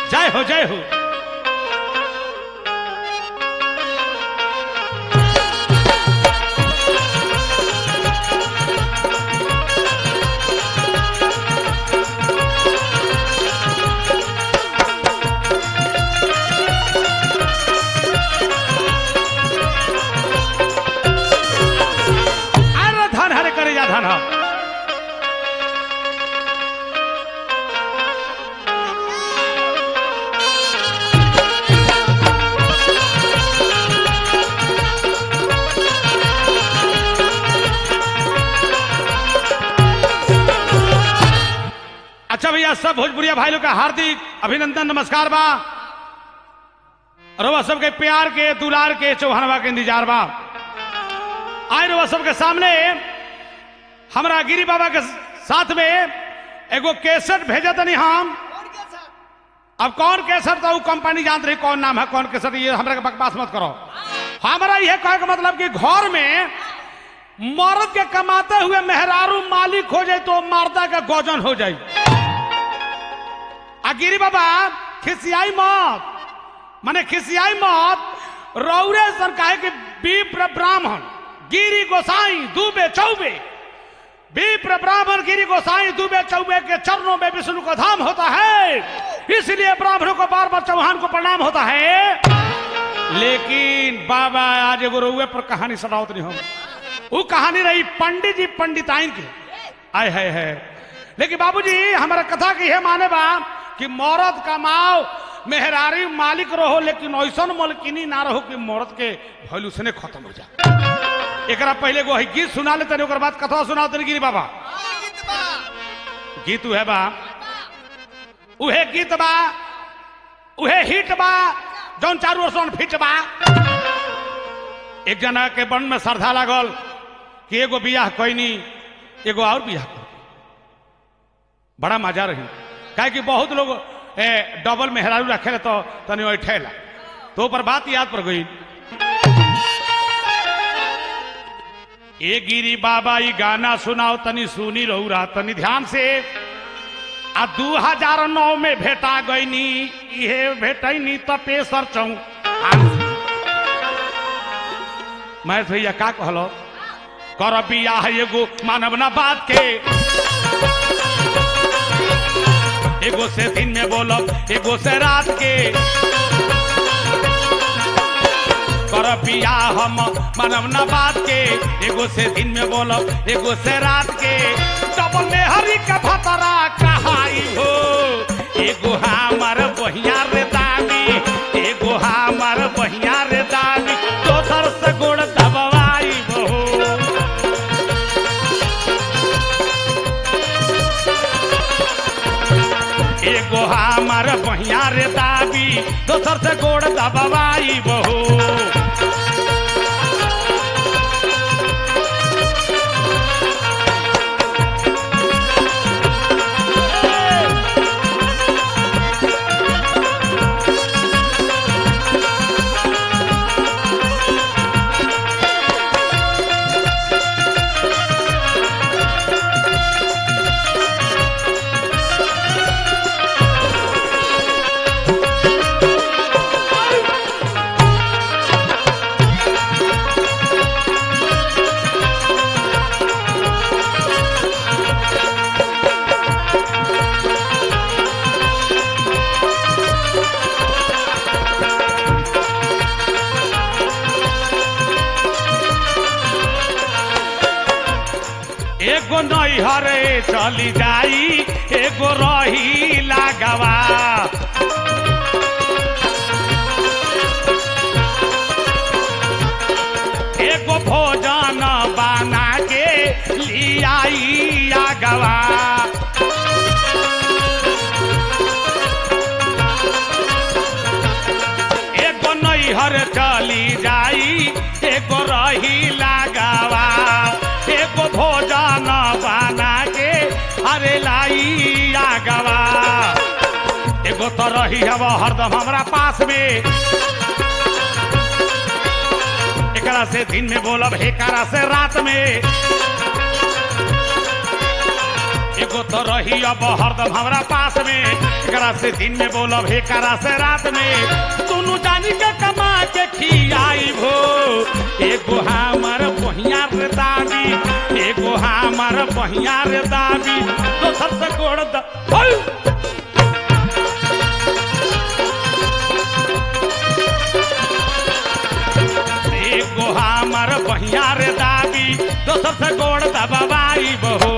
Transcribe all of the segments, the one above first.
जय हो जय हो अरे धन हरे करे जा धन हम अच्छा भैया सब भोजपुरिया भाई लोग का हार्दिक अभिनंदन नमस्कार बा रवा सबके प्यार के दुलार के चौहानवा के इंतजार बा आए रवा सबके सामने हमरा गिरी बाबा के साथ में एगो केसट भेजा तनी हम अब कौन केसट तो उ कंपनी जानत रही कौन नाम है कौन केसट ये हमरा के बकवास मत करो हमारा यह कहे का मतलब कि घर में मर्द के कमाते हुए मेहरारू मालिक हो जाए तो मारदा का गौजन हो जाए आ गिरी बाबा खिसियाई मत माने खिसियाई मत रौरे सर काहे कि विप्र ब्राह्मण गिरी गोसाई दुबे चौबे विप्र ब्राह्मण गिरी गोसाई दुबे चौबे के चरणों में विष्णु का धाम होता है इसलिए ब्राह्मणों को बार बार चौहान को प्रणाम होता है लेकिन बाबा आज एगो रउए पर कहानी सुनावत नहीं हम वो कहानी रही पंडित जी पंडिताइन के आय है है लेकिन बाबूजी हमारा कथा की है माने बा कि मौरत कमाओ मेहरारी मालिक रहो लेकिन ऐसा मलकिनी ना रहो कि मौरत के वैल्यूशने खत्म हो जाए एकरा पहले एगो है गीत सुना लेते ओकर बाद कथा सुनाओ तनी गिरी बाबा गीत उहे बा उहे गीत बा उहे हिट बा जौन चारू ओर से फिट बा एक जना के बन में श्रद्धा लागल कि एगो बियाह कैनी एगो और बियाह कर बड़ा मजा रही काहे कि बहुत लोग ए, डबल मेहरारू रखे तो तनी बैठेला तो पर बात याद पर गई ए गिरी बाबा ई गाना सुनाओ तनी सुनी रहू रहा तनी ध्यान से आ दू हजार नौ में भेटा गईनी इहे भेटैनी तपेसर चौ मैं भैया का कहलो कर बियाह एगो मानव ना बात के एगो से दिन में बोलब एगो से रात के कर बियाह हम मानव ना बात के एगो से दिन में बोलब एगो से रात के डबल में हरी का भतरा कहाई हो एगो हमार बहिया रे दानी एगो हमार बहिया रे दानी दोसर से गोड़ दबवाई हो एगो हमार बहिया रे दाबी दोसर से गोड़ दबवाई बहू एगो नैहरे चली जाई एगो रही लागवा एगो भोजन बना के लियाई आगवा एगो नैहर चली जाई एगो रही लगावा एगो भोजन बना के अरे लाई आगवा एगो तो रही हब हरदम हमरा पास में एकरा से दिन में बोलब एकरा से रात में एगो तो रही अब हरदम हमरा पास में एकरा से दिन में बोलब हे करा से रात में दोनों जानी के कमा के खियाई भो एगो हमर बहिया रे दादी एगो हमर बहिया रे दादी दोसर से गोड़ द हई! एगो हमर बहिया रे दादी दोसर से गोड़ दबाई बहो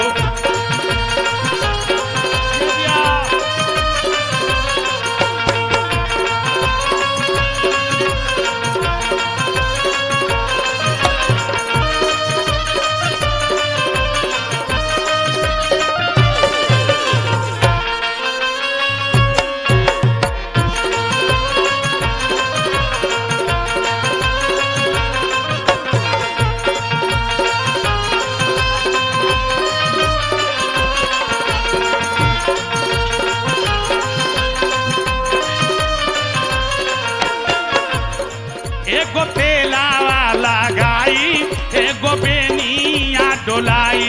एगो तेलावा लगाई एगो बेनिया डोलाई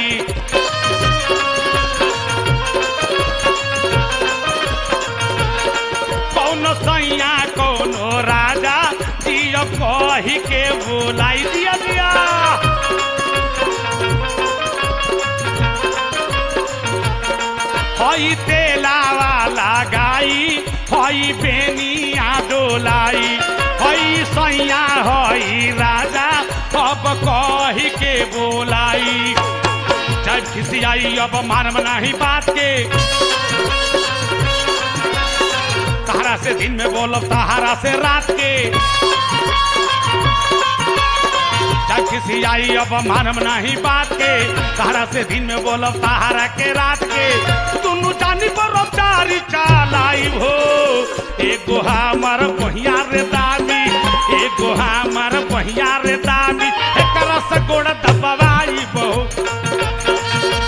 कौनो सैया कौनो राजा दियो कही के बोलाई दिया दिया हई तेलावा लगाई हई बेनिया डोलाई हई सैया हई राजा अब कही के बोलाई जब खिसियाई अब मानव नहीं बात के तहरा से दिन में बोलब तहारा से रात के जब खिसियाई अब मानव नहीं बात के तहरा से दिन में बोलब तहारा के रात के दुनू जानी पर चारी चालाई हो एगो हमर बहिया रे दादी एगो हमर बहिया रे दादी एकरा से गोड़ दबाई बहु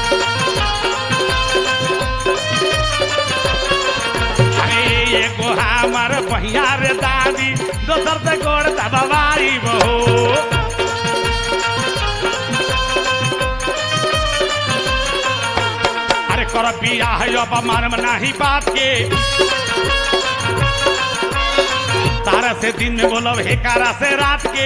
अरे एगो हमर बहिया रे दादी दोसर से गोड़ दबाई बहु अरे कर बियाह अब मानव नाही बात के तारा से दिन में बोलब हे कारा से रात के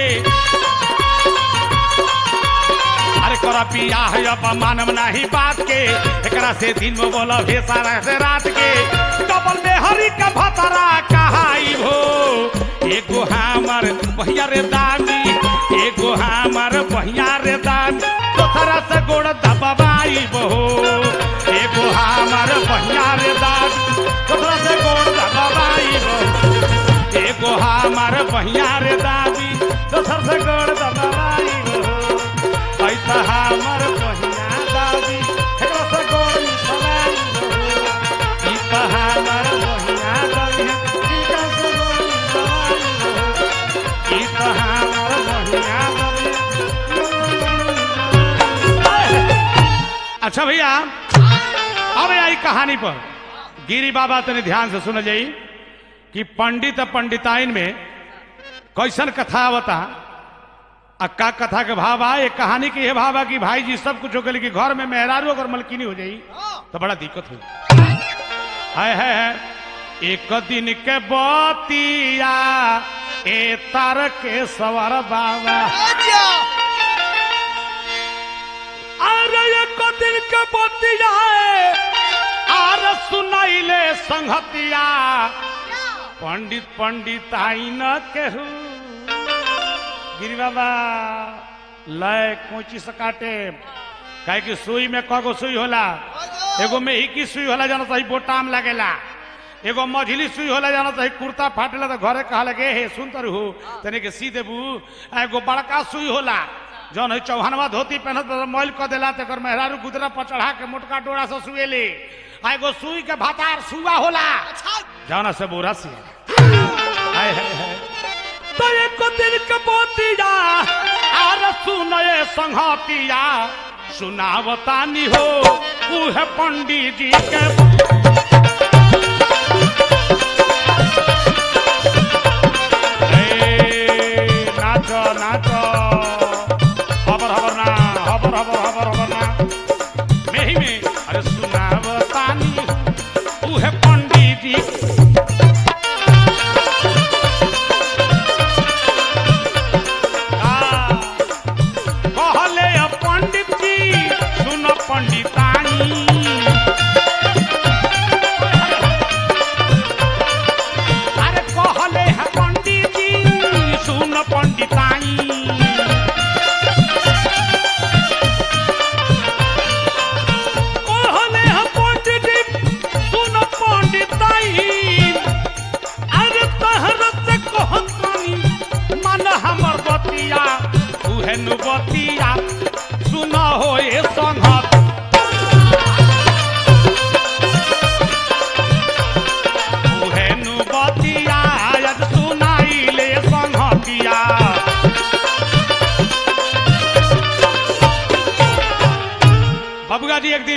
अरे कर बियाह अब मानव नाही बात के एकरा से दिन में बोलब हे सारा से रात के डबल में हरी का भतरा कहाई हो एगो हमर बहिया रे दानी एगो हमर बहिया रे दानी दोसरा से गोड़ दबाई बहो एगो हमर बहिया रे दानी दोसरा से गोड़ दबाई बहो एगो हमर बहिया रे दादी दोसर से गोड़ दबाई बहो ऐ त हमर बहिया दादी एकरा से गोड़ दबाई बहो ई त हमर बहिया दादी एकरा से गोड़ दबाई बहो ई त हमर बहिया दादी अच्छा भैया अब आई कहानी पर गिरी बाबा तने ध्यान से सुन जाई कि पंडित आ पंडिताइन में कैसन कथा आवता आ का कथा के भाव आ एक कहानी के ये भाव आ कि भाई जी सब कुछ हो गए कि घर में मेहरारू अगर मलकिनी हो जाई तो बड़ा दिक्कत हो है है है एक दिन के बतिया ए तार के सवर बाबा अरे एक दिन के बतिया आर सुनाइले संगतिया पंडित पंडित आई न केहू गिरी बाबा लय कोची से काटे काहे कि सुई में कगो सुई होला एगो में ही की सुई होला जाना सही बोटाम लगेला एगो मझली सुई होला जाना सही कुर्ता फाटेला तो घरे कहा लगे हे सुन तर हो तने के सी देबू आ एगो बड़का सुई होला जौन है चौहनवा धोती पहनत बा, मैल क देला तेकर मेहरारू गुदरा पर चढ़ा के मोटका डोरा से सुएले आ एगो सुई के भातार सुआ होला जाना से बोरा सी हाय हाय हाय तो एक दिन के बोतिया आर सुनए संहतिया सुनावतानी हो उहे पंडित जी के ए, नाचो नाचो हबर हबर ना हबर हबर हबर हबर ना मेही में अरे सुन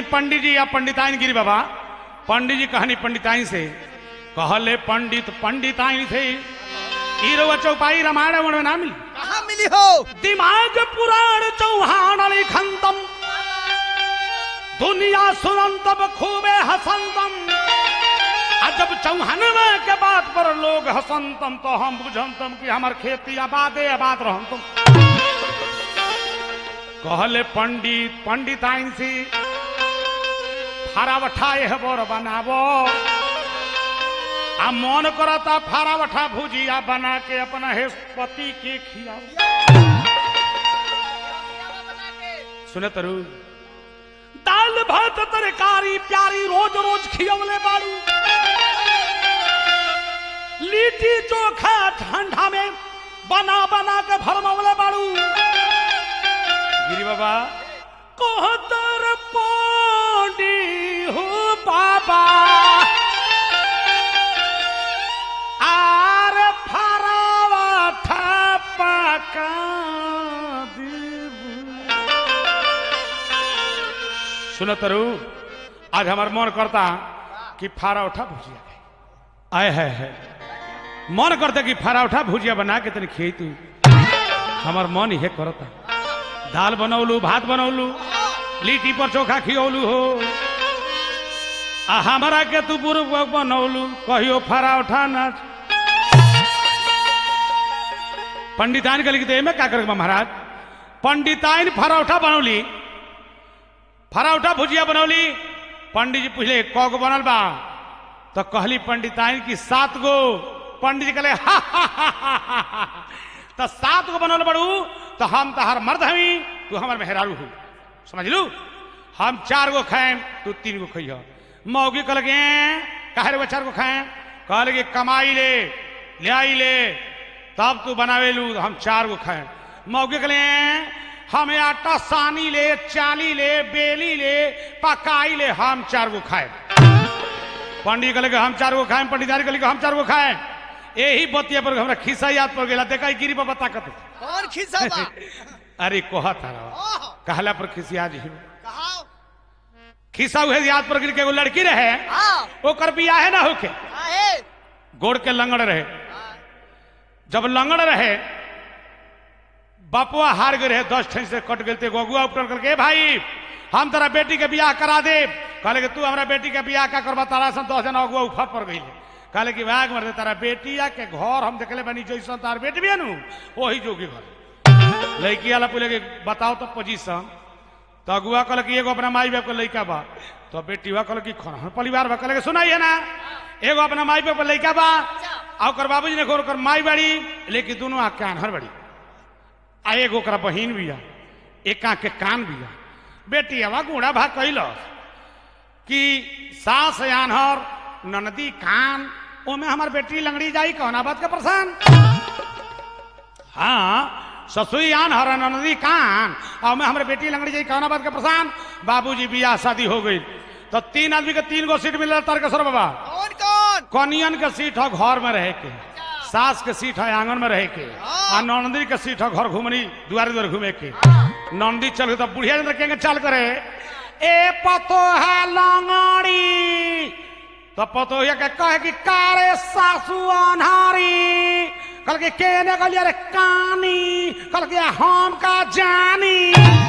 पंडित जी या पंडिताइन गिरी बाबा पंडित जी कहानी पंडिताइन से कहले पंडित पंडिताइन से ईरवा चौपाई रामायण में ना मिली कहाँ मिली हो दिमाग पुराण चौहान लिखंतम दुनिया सुनंतम खूबे हसंतम आ जब चौहानवा के बात पर लोग हसंतम तो हम बुझंतम कि हमार खेती आबादे आबाद रहंतम कहले पंडित पंडित आइन सी फारावठा एह बर बनावो आ मन करता फारावठा भुजिया बना के अपना हे पति के खियाओ सुने तरु दाल भात तरकारी प्यारी रोज रोज खियवले बाड़ू लिट्टी चोखा ठंडा में बना बना के भरमवले बाड़ू गिरी बाबा कहतर पानी हो बाबा आर फरावा ठपका देबू सुनो तरु आज हमार मन करता कि फारा उठा भुजिया खाए। आए है है मन करता कि फारा उठा भुजिया बना के तनी खिए तू हमार मन इहे करता दाल बनौलू भात बनौलू लिट्टी पर चोखा खियौलू हो आ हमारा के तू बुरुक बनौलू कहियो फारा उठा नाच पंडिताइन के लिखते में का करके महाराज पंडिताइन फारा उठा बनौली फराउठा भुजिया बनौली पंडित जी पूछले कौ गो बनल बा तो कहली पंडिताइन की सात गो पंडित जी कहले हा, हा, हा, हा, हा, हा। तो सात गो बनल बड़ू तो हम तहार मर्द हमी तू हमार मेहरारू हूँ समझ लू हम चार गो खाएम तू तीन गो खइह मौगी कहल के काहे रे चार गो खाएम कहल के कमाई ले ले आई ले तब तू बनावे लू तो हम चार गो खाएम मौगी कहले हमें आटा सानी ले चाली ले बेली ले पकाई ले हम चार गो खाए पंडित कहले कि हम चार गो खाए पंडितारी कहले कि हम चार गो खाए यही बतिया पर हमरा खिस्सा याद पड़ गेला देखा गिरी बाबा ताकत कौन खिस्सा बा अरे कोहा तारा ओह, कहला पर खिसिया जी कहाँ खिस्सा उहे याद पड़ गेल कि एगो लड़की रहे हाँ ओकर बियाहे ना होके काहे गोड़ के लंगड़ रहे जब लंगड़ रहे बापुआ हार गए रहे दस ठन से कट गए गोगुआ उपटन करके "ए भाई हम तेरा बेटी के बियाह करा दे कहले कि तू हमरा बेटी के बियाह का करबा तारा सन दस जना अगुआ उफर पर गई कहले कि भाग मर दे तारा बेटिया के घर हम देखले बनी जैसन तार बेटी भी नु वही जोगी घर लड़की वाला पूछले कि बताओ तो पोजीशन तो अगुआ कहल कि एगो अपना माई बाप के लड़का बा तो बेटी हुआ कहल कि खन परिवार बा कहले कि सुनाइए ना एगो अपना माई बाप के लड़का बा आ ओकर बाबूजी ने ओकर माई बड़ी लेकिन दोनों आँख के आन्हर बड़ी आ एगो ओकरा बहिन बिया एक आँख के कान बिया बेटी हवा गुड़ा भाग कैल कि सास आन्हर ननदी कान ओमे हमार बेटी लंगड़ी जाई कौना बात का प्रसान हाँ ससुई आन हर नदी कान और मैं हमारे बेटी लंगड़ी जाई कौना बात का प्रसान बाबूजी बियाह शादी हो गई तो तीन आदमी के तीन गो सीट मिल तारकेश्वर बाबा कौन कौन कनियन के सीट है घर में रहे के सास के सीट है आंगन में रहे के आ नंदी के सीट है घर घूमनी दुआरे दुआरे घूमे के नंदी चल गई तो बुढ़िया अंदर केंगे चाल करे ए पतो है लंगड़ी तो पतो ये के कहे कि कारे सासू अनहारी कल के केने कहलिए रे कानी कल के हम का जानी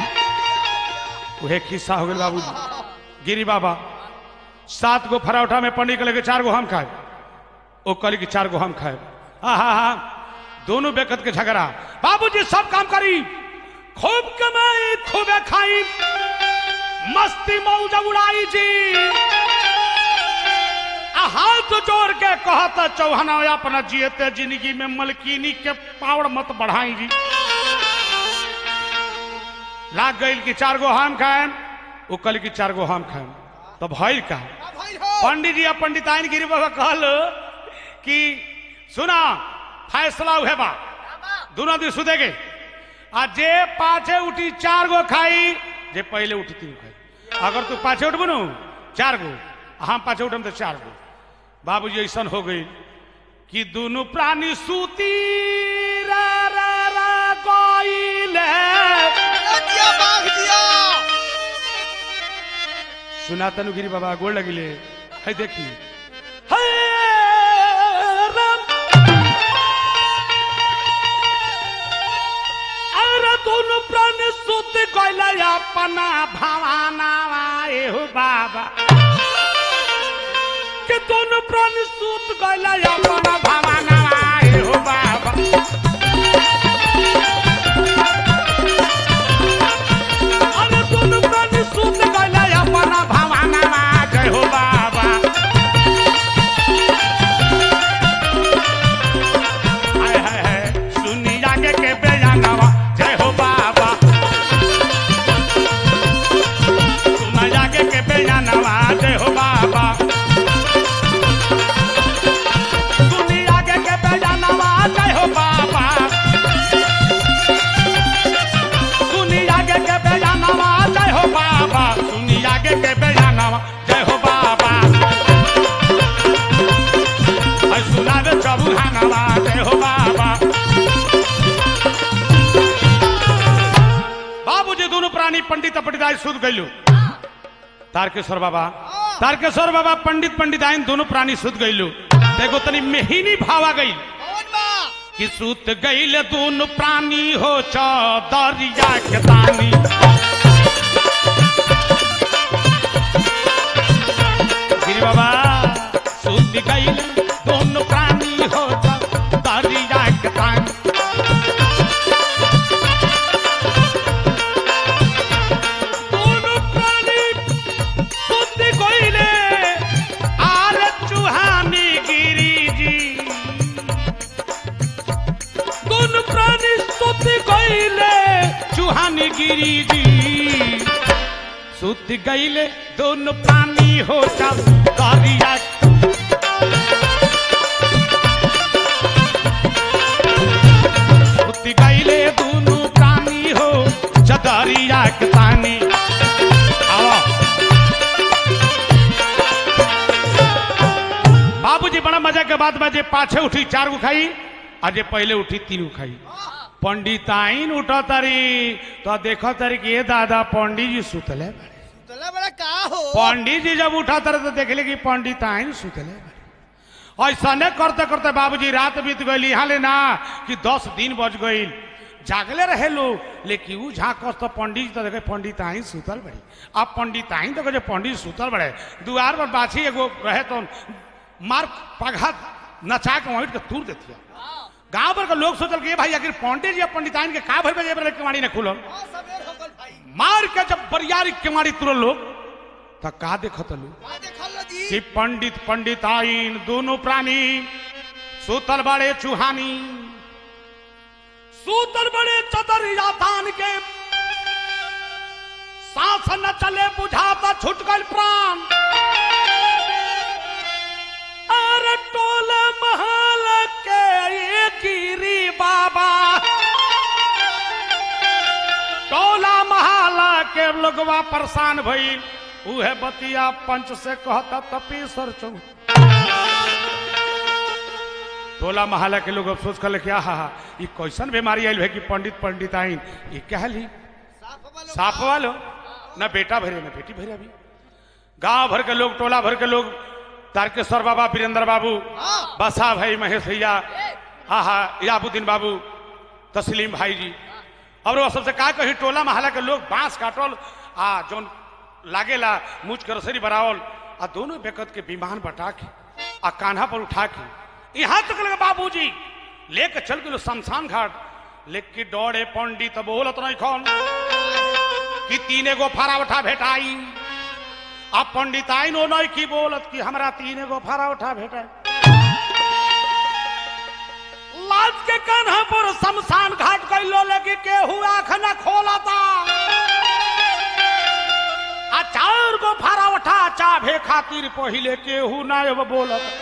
उहे खिस्सा हो गेल बाबूजी गिरी बाबा सात गो फरौठा में पंडित कहले कि चार गो हम खाए ओ कहली कि चार गो हम खाए हा हा हा दोनों बेकत के झगड़ा बाबूजी सब काम करी खूब कमाई खूबे खाई मस्ती मौज उड़ाई जी आ हाथ जोड़ के कहता चौहाना अपना जियते जिंदगी में मलकीनी के पावड़ मत बढ़ाई जी लाग गई कि चार गो हम खाएम वो कल की चार गो हम खाएम तो भइल का का भइल हो पंडित जी आ पंडिताइन गिरी बाबा कहल कि सुना फैसला उहे बा दोनों दिन सुधेगे आ जे पाछे उठी चार गो खाई जे पहले उठी तीन खाई अगर तू पाछे उठबू नु चार गो आ हम पाछे उठम तो चार गो बाबूजी ऐसा हो गई कि दोनों प्राणी सूती रा रा रा गइले दिया बाघ दिया सुना तनु गिरी बाबा गोड़ लगिले है देखी है राम अरे दोनों प्राणी सुत गइला अपना भवाना एहो बाबा के दोनों प्राणी सुत गइला अपना भवाना एहो बाबा अरे दोनों प्राणी सुत गइला अपना भवाना जय हो बाबा हाय हाय हाय सुनी आगे के बेजानवा जय हो बाबा सुना आगे के बेजानवा जय हो बाबा सुनी आगे के बेजानवा जय हो बाबा सुनी आगे के बेजानवा जय हो बाबा सुनी आगे के बेजानवा जय हो बाबा और सुना दे चबुहानवा जय हो बाबा बाबूजी दोनों प्राणी पंडित पंडिताई सुध गइलू तारकेश्वर बाबा तारकेश्वर बाबा पंडित पंडिताइन दोनों प्राणी सुध गइलू देखो तनी मेहिनी भावा गई कौन बा कि सुत गइल दोनों प्राणी हो चौदरिया के तानी गिरी बाबा सुत गइल दोनों प्राणी हो चौदरिया के तानी दोनों प्राणी सुत गइले आर चुहानी गिरी जी दोन प्राणी सुत गईले चुहानी गिरी जी सुत गईले दोन प्राणी हो सब दरिया सुत गईले दोनों प्राणी हो चदरिया के तानी आओ बाबूजी बड़ा मजा के बाद में जे पाछे उठी चार गो खाई और जे पहले उठी तीन गो खाई पंडिताइन उठा तारी तो देखो तारी कि ये दादा पंडित जी सुतले बाड़े। तला बड़ा का हो पंडित जी जब उठा तारे तो देखले कि पंडिताइन सुतले बाड़े। ऐसने करते करते बाबूजी रात बीत गई यहाँ ले ना कि दस दिन बज गई जागले रहे लोग लेकिन ऊ झाँकस तो पंडित जी तो देखे पंडिताइन सुतल बड़ी अब पंडिताइन तो कहे पंडित सुतल बड़े दुआर पर बाछी एगो रहे तो मार पघा नचा के वहीं के तूर देती गांव भर के लोग सोचल कि ये भाई आखिर पंडित जी और पंडिताइन के का भर बजे बड़े केवाड़ी ने खुलल हाँ, सवेर हो गल भाई मार के जब बरियारी केवाड़ी तुरल लोग तो का देखत लोग का देखल लो जी कि पंडित पंडिताइन दोनों प्राणी सूतल बड़े चूहानी सूतल बड़े चतरिया तान के सांस न चले बुझाता छुट गल प्राण अरे टोला महल के ये गिरी बाबा टोला महला के लोगवा परेशान भइल उहे बतिया पंच से कहता तपीसर चौक टोला महला के लोग अब सोच कर क्या हा हा ई कैसन बीमारी आयल है कि पंडित पंडित आइन ये कहली साफ वालो साफ वालो न बेटा भरे न बेटी भरे अभी गांव भर के लोग टोला भर के लोग तारकेश्वर बाबा वीरेंद्र बाबू हाँ बसा भाई महेश भैया हाँ हाँ याबुद्दीन बाबू तस्लीम भाई जी और वो सबसे का कही टोला महला के लोग बांस काटल आ जौन लागेला मुझ के रसरी बरावल आ दोनों बेकत के विमान बटा के आ कान्हा पर उठा के यहाँ तक लगे बाबूजी लेके चल गए शमशान घाट लेके डोड़े पंडित बोलत नहीं खन कि तीने गो फारा उठा भेटाई आ पंडिताइन ओ नहीं की बोलत कि हमरा तीने गो फारा उठा भेटाई लाज के कान्हा पर शमशान घाट कैलो लगी केहू आँख न खोलता आ चार गो फारा उठा चाभे खातिर पहिले केहू ना अब बोलत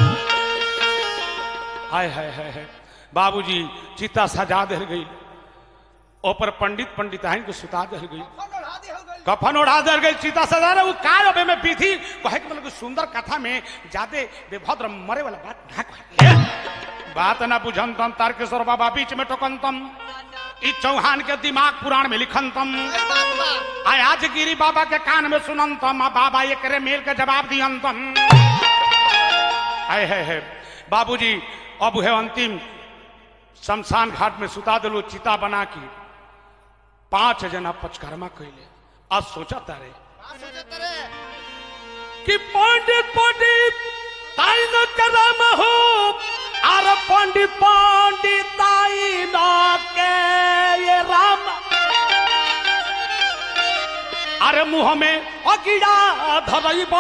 हाय हाय हाय हाय बाबूजी चिता सजा दे गई ऊपर पंडित पंडिताइन को सुता दे गई फोन उड़ा दी हो गल कफन उड़ा दे गई चिता सजा रहे वो का अबे में पीथी कहे के मतलब सुंदर कथा में जादे बेभद्र मरे वाला बात ना कहे बात ना बुझन तम तारकेश्वर बाबा बीच में टोकन तम ई चौहान के दिमाग पुराण में लिखन तम सही बात बा आय आज गिरी बाबा के कान में सुनन तम आ बाबा एकरे मेल के जवाब दियन तम आय है है बाबूजी अब है अंतिम शमशान घाट में सुता दिलो चिता बना के पांच जना पचकर्मा कैले आज सोचा तारे का सोचत रे कि पंडित पंडित ताई न करम हो आर पंडित पंडित ताई न के ये राम अरे मुंह में अगिड़ा धरइब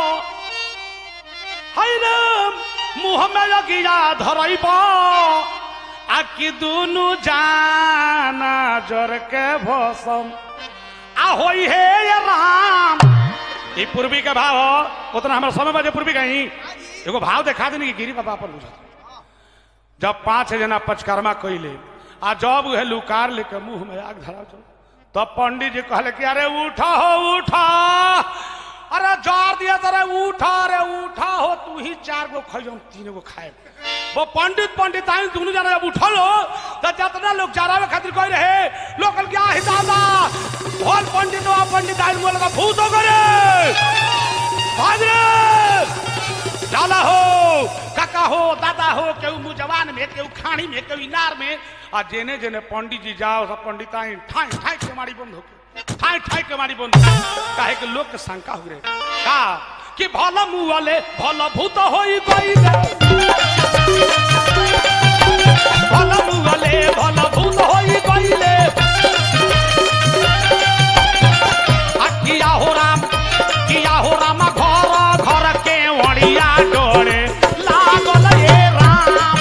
हाय राम मुंह में अगिड़ा धरइब आ कि दुनु जाना जर के भसम आ होई हे ये राम ई पूर्वी के भाव हो उतना हमारा समय बजे पूर्वी कहीं हाँ जी एगो भाव देखा देनी कि गिरी बाबा पर बुझत जब पांच जना पचकर्मा कैले आ जब उहे लुकार लेके मुंह में आग धरा चल तब पंडित जी कहले कि अरे उठा हो उठा अरे जार दिया तरे उठा अरे उठा हो तू ही चार गो खाई हम तीन गो खाए वो पंडित पंडित आई दोनों जना जब उठल हो तो जितना लोग जरावे खातिर कह रहे लोग कल क्या ही दादा भोल पंडित हुआ पंडित आई बोल का भूत हो करे भाग रे लाला हो काका हो दादा हो केहू मुजवान में केहू खानी में केहू इनार में आ जेने जेने पंडित जी जाओ सब पंडित आई ठाई ठाई के मारी बंद होके ठाई ठाई के मारी बंद होके। काहे के लोग के शंका हो रे का कि भला मुँह वाले भला भूत होई गई भला मुँह वाले भला भूत होई गईले आ किया हो राम किया हो राम घर घर के वड़िया डोरे लागल ये राम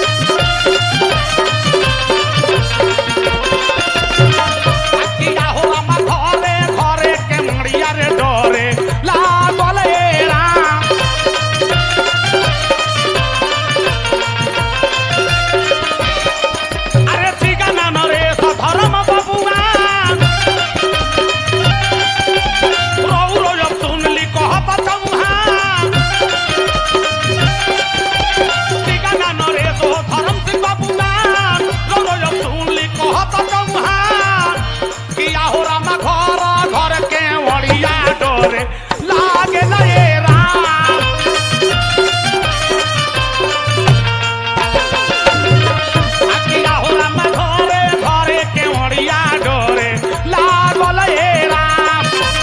आ किया हो राम घरे घरे के वड़िया रे डोरे लागल ये राम अरे ठिकाना न रे धर्म बबुआ रौरो जब सुनली कहत चौहान ठिकाना न रे तो धर्म सिंह बबुआन रौरो जब सुनली कहत चौहान किया हो रामा घर घर के वड़िया डोरे लागे न ये राम आ किया हो रामा घरे घरे के वड़िया डोरे लागल ये राम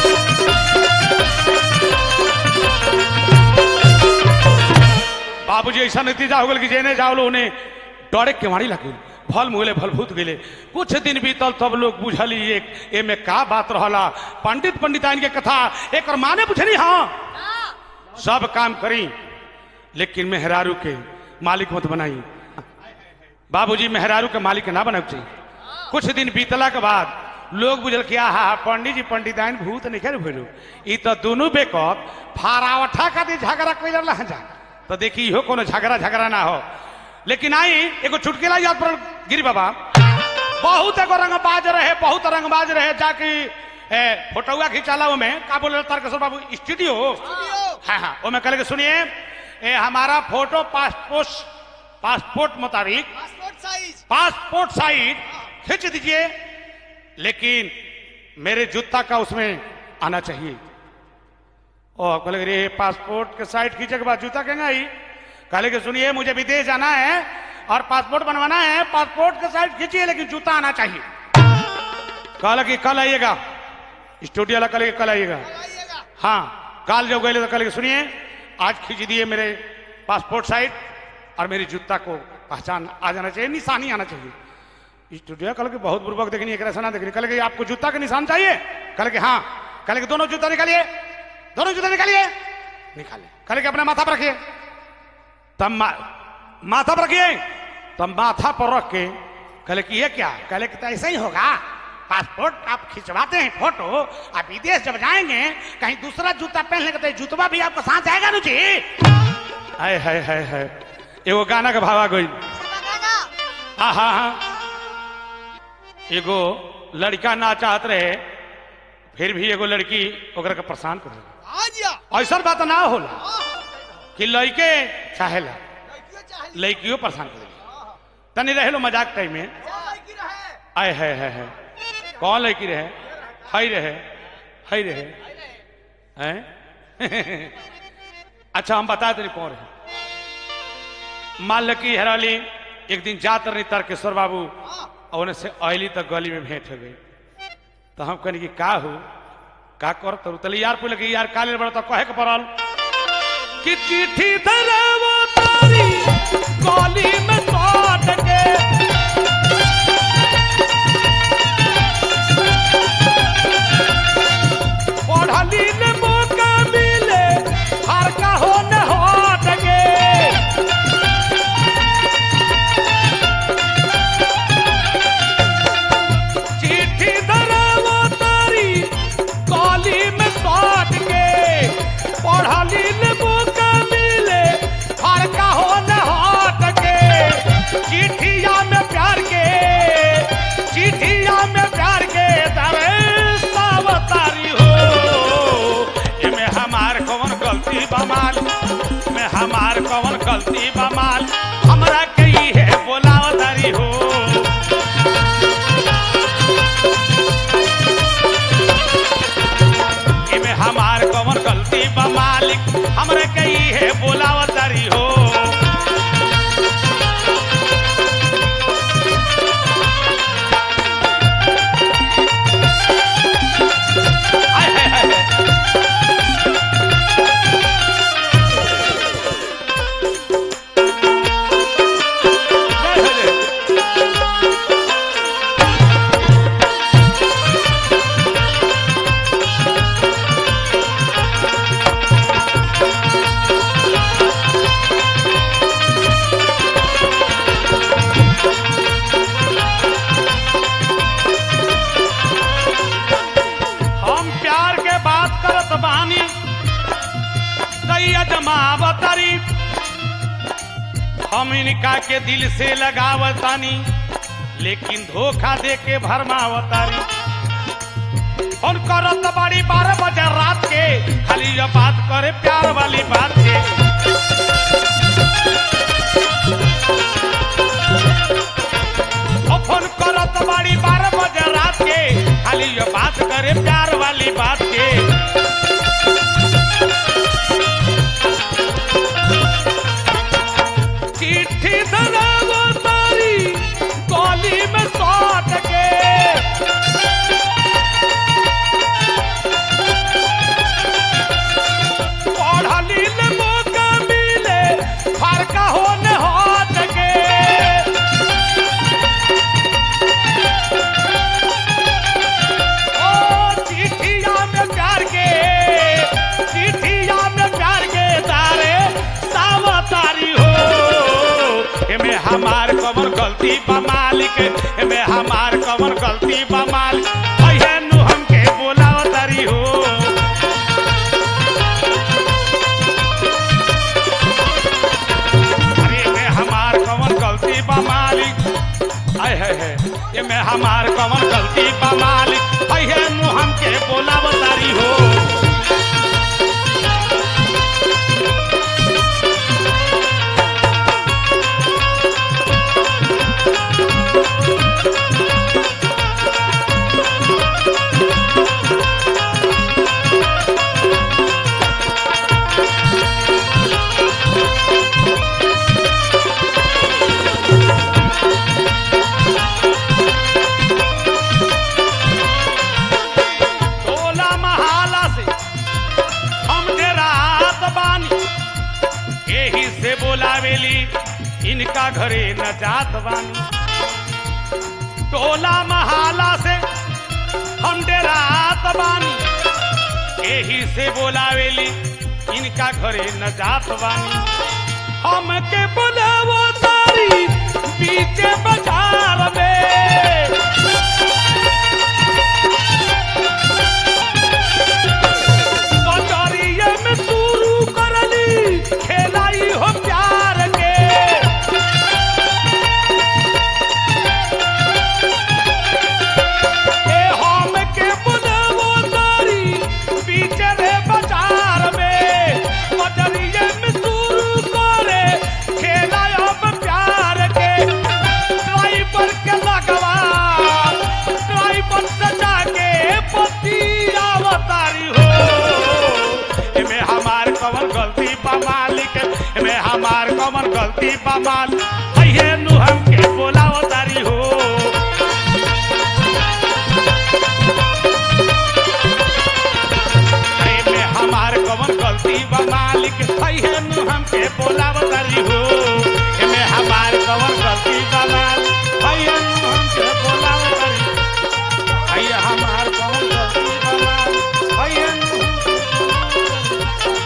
बाबूजी ऐसा नतीजा हो गल कि जेने जाओ उन्हें डरे के मारी लगे फल मुहले फल भूत गेले कुछ दिन बीतल तब लोग बुझली एक एमे का बात रहला पंडित पंडिताइन के कथा एक और माने बुझली हाँ सब काम करी लेकिन मेहरारू के मालिक मत बनाई बाबूजी मेहरारू के मालिक ना बनाऊ चाहिए कुछ दिन बीतला के बाद लोग बुझल कि आहा पंडित जी पंडिताइन भूत नहीं खेल भूलू ई तो दोनों बेकत फारावठा खातिर झगड़ा कोई लड़ला जा तो देखी इहो कोनो झगड़ा झगड़ा ना हो लेकिन आई एगो चुटकेला याद पड़ल गिरी बाबा बहुत एगो रंगबाज रहे बहुत रंगबाज रहे जाके ए, फोटोआ खिंचाला में का बोले तारकेश्वर बाबू स्टूडियो स्टूडियो हाँ हाँ वो मैं कल के सुनिए ए, हमारा फोटो पासपोर्ट पासपोर्ट मुताबिक पासपोर्ट साइज पासपोर्ट साइज खींच दीजिए लेकिन मेरे जूता का उसमें आना चाहिए ओ कहले रे पासपोर्ट के साइड खींचे के बाद जूता कहेंगे आई कहले कि सुनिए मुझे विदेश जाना है और पासपोर्ट बनवाना है पासपोर्ट के साइड खींचिए लेकिन जूता आना चाहिए कहला कि कल आइएगा स्टूडियो वाला कल कल आइएगा आइएगा हाँ काल जब गए तो कल सुनिए आज खींच दिए मेरे पासपोर्ट साइड और मेरी जूता को पहचान आ जाना चाहिए निशानी आना चाहिए स्टूडियो कल के बहुत बुर्बक देखनी एक रसना देखनी कल के आपको जूता का निशान चाहिए कल के हाँ कल के दोनों जूता निकालिए दोनों जूता निकालिए निकालिए कल के अपने माथा पर रखिए तब मा, माथा पर रखिए तब माथा पर रख के कल कि ये क्या कल कि तो ऐसा ही होगा पासपोर्ट आप खिंचवाते हैं फोटो आप विदेश जब जाएंगे कहीं दूसरा जूता पहन लेंगे तो ये जूतवा भी आपको साथ जाएगा ना जी हाय हाय हाय हाय एगो गाना के भावा गई हाँ हाँ हाँ एगो लड़का ना चाहत रहे फिर भी एगो लड़की ओकरा के परेशान कर देला। आ जिया ऐसा बात ना होला हाँ, हाँ, कि लड़के चाहेला लड़कियों चाहे लड़कियों परेशान कर देला। तनी रहे लो मजाक टाइम में क्या लड़की रहे आय है है है कौन लड़की रहे हई रहे हई रहे हैं अच्छा हम बता दें कौन रहे मान लकी हराली एक दिन जात रही तारकेश्वर बाबू और उन्हें से अली तक गली में भेंट हो गई तो हम कहनी कि का हो का कर तो तले यार पूछ लगे यार काले बड़ा तो कहे के पड़ल कि चिट्ठी धरवा तारी गली में काट के पढ़ली ने मौका मिले हर का हो न हट गे चिट्ठी धरावा तारी काली में काट के पढ़ली ने मौका मिले हर का हो न हट के चिट्ठिया में प्यार के चिट्ठिया में प्यार के दरे सावतारी हो एमे हमार कौन गलती बमाल में हमार कौन गलती बमाल हमरा के ही है बोलावतारी हो एमे हमार कौन गलती बा मालिक हमरे के ही है बोलावतारी हो हाय, हाय, हाय, हाय। जय हो जय। हम प्यार के बात करत बानी दैया जमावतारी हम इनका के दिल से लगावतानी लेकिन धोखा दे के भरमावतारी फोन करत बड़ी बारह बजे रात के खाली ये बात करे प्यार वाली बात के ओ फोन करत बड़ी बारह बजे रात के खाली ये बात करे प्यार वाली बात के चिट्ठी धरावो तारी गली में सौट के पढ़ली ले मौका मिले फरका होने हट के ओ चिट्ठिया में प्यार के चिट्ठिया में प्यार के तारे सावतारी हो एमे हमार कमर गलती बा मालिक एमे हमार कमर गलती बा मालिक अहे नु हमके बोलावतारी हो अरे में हमार कवन गलती बा मालिक आय है है ये में हमार कवन गलती बा मालिक है है नु हमके बोलावतारी हो टोला महाला से हम रात बानी यही से बोलावेली इनका घरे न जात बानी टोला महाला से हम रात बानी यही से बोलावेली इनका घरे न जात बानी हमके बुलावो तारी बीचे बाजार में बजरिया में शुरू करली खेलाई हो प्यार के ए हम के बुलावो तारी पीछे रे बाजार में बजरिया में शुरू करे खेलाई हो प्यार के गलती बमाल भैया नु हमके बोलाओ तारी हो में हमार कवन गलती बा मालिक भैया नु हमके बोलाओ तारी हो एमे हमार कवन गलती बा मालिक भैया नु हमके बोलाओ तारी भैया हमार कवन गलती बा मालिक भैया नु हमके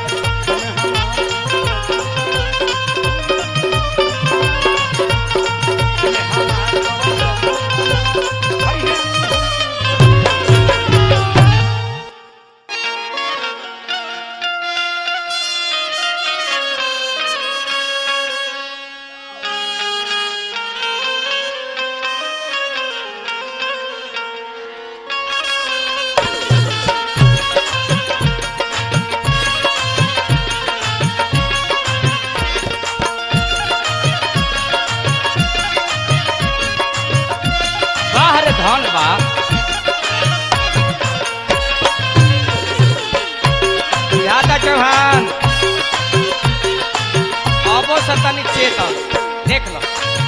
बाहर धन बा यादा चौहान अबो सतनी चेतन देख लो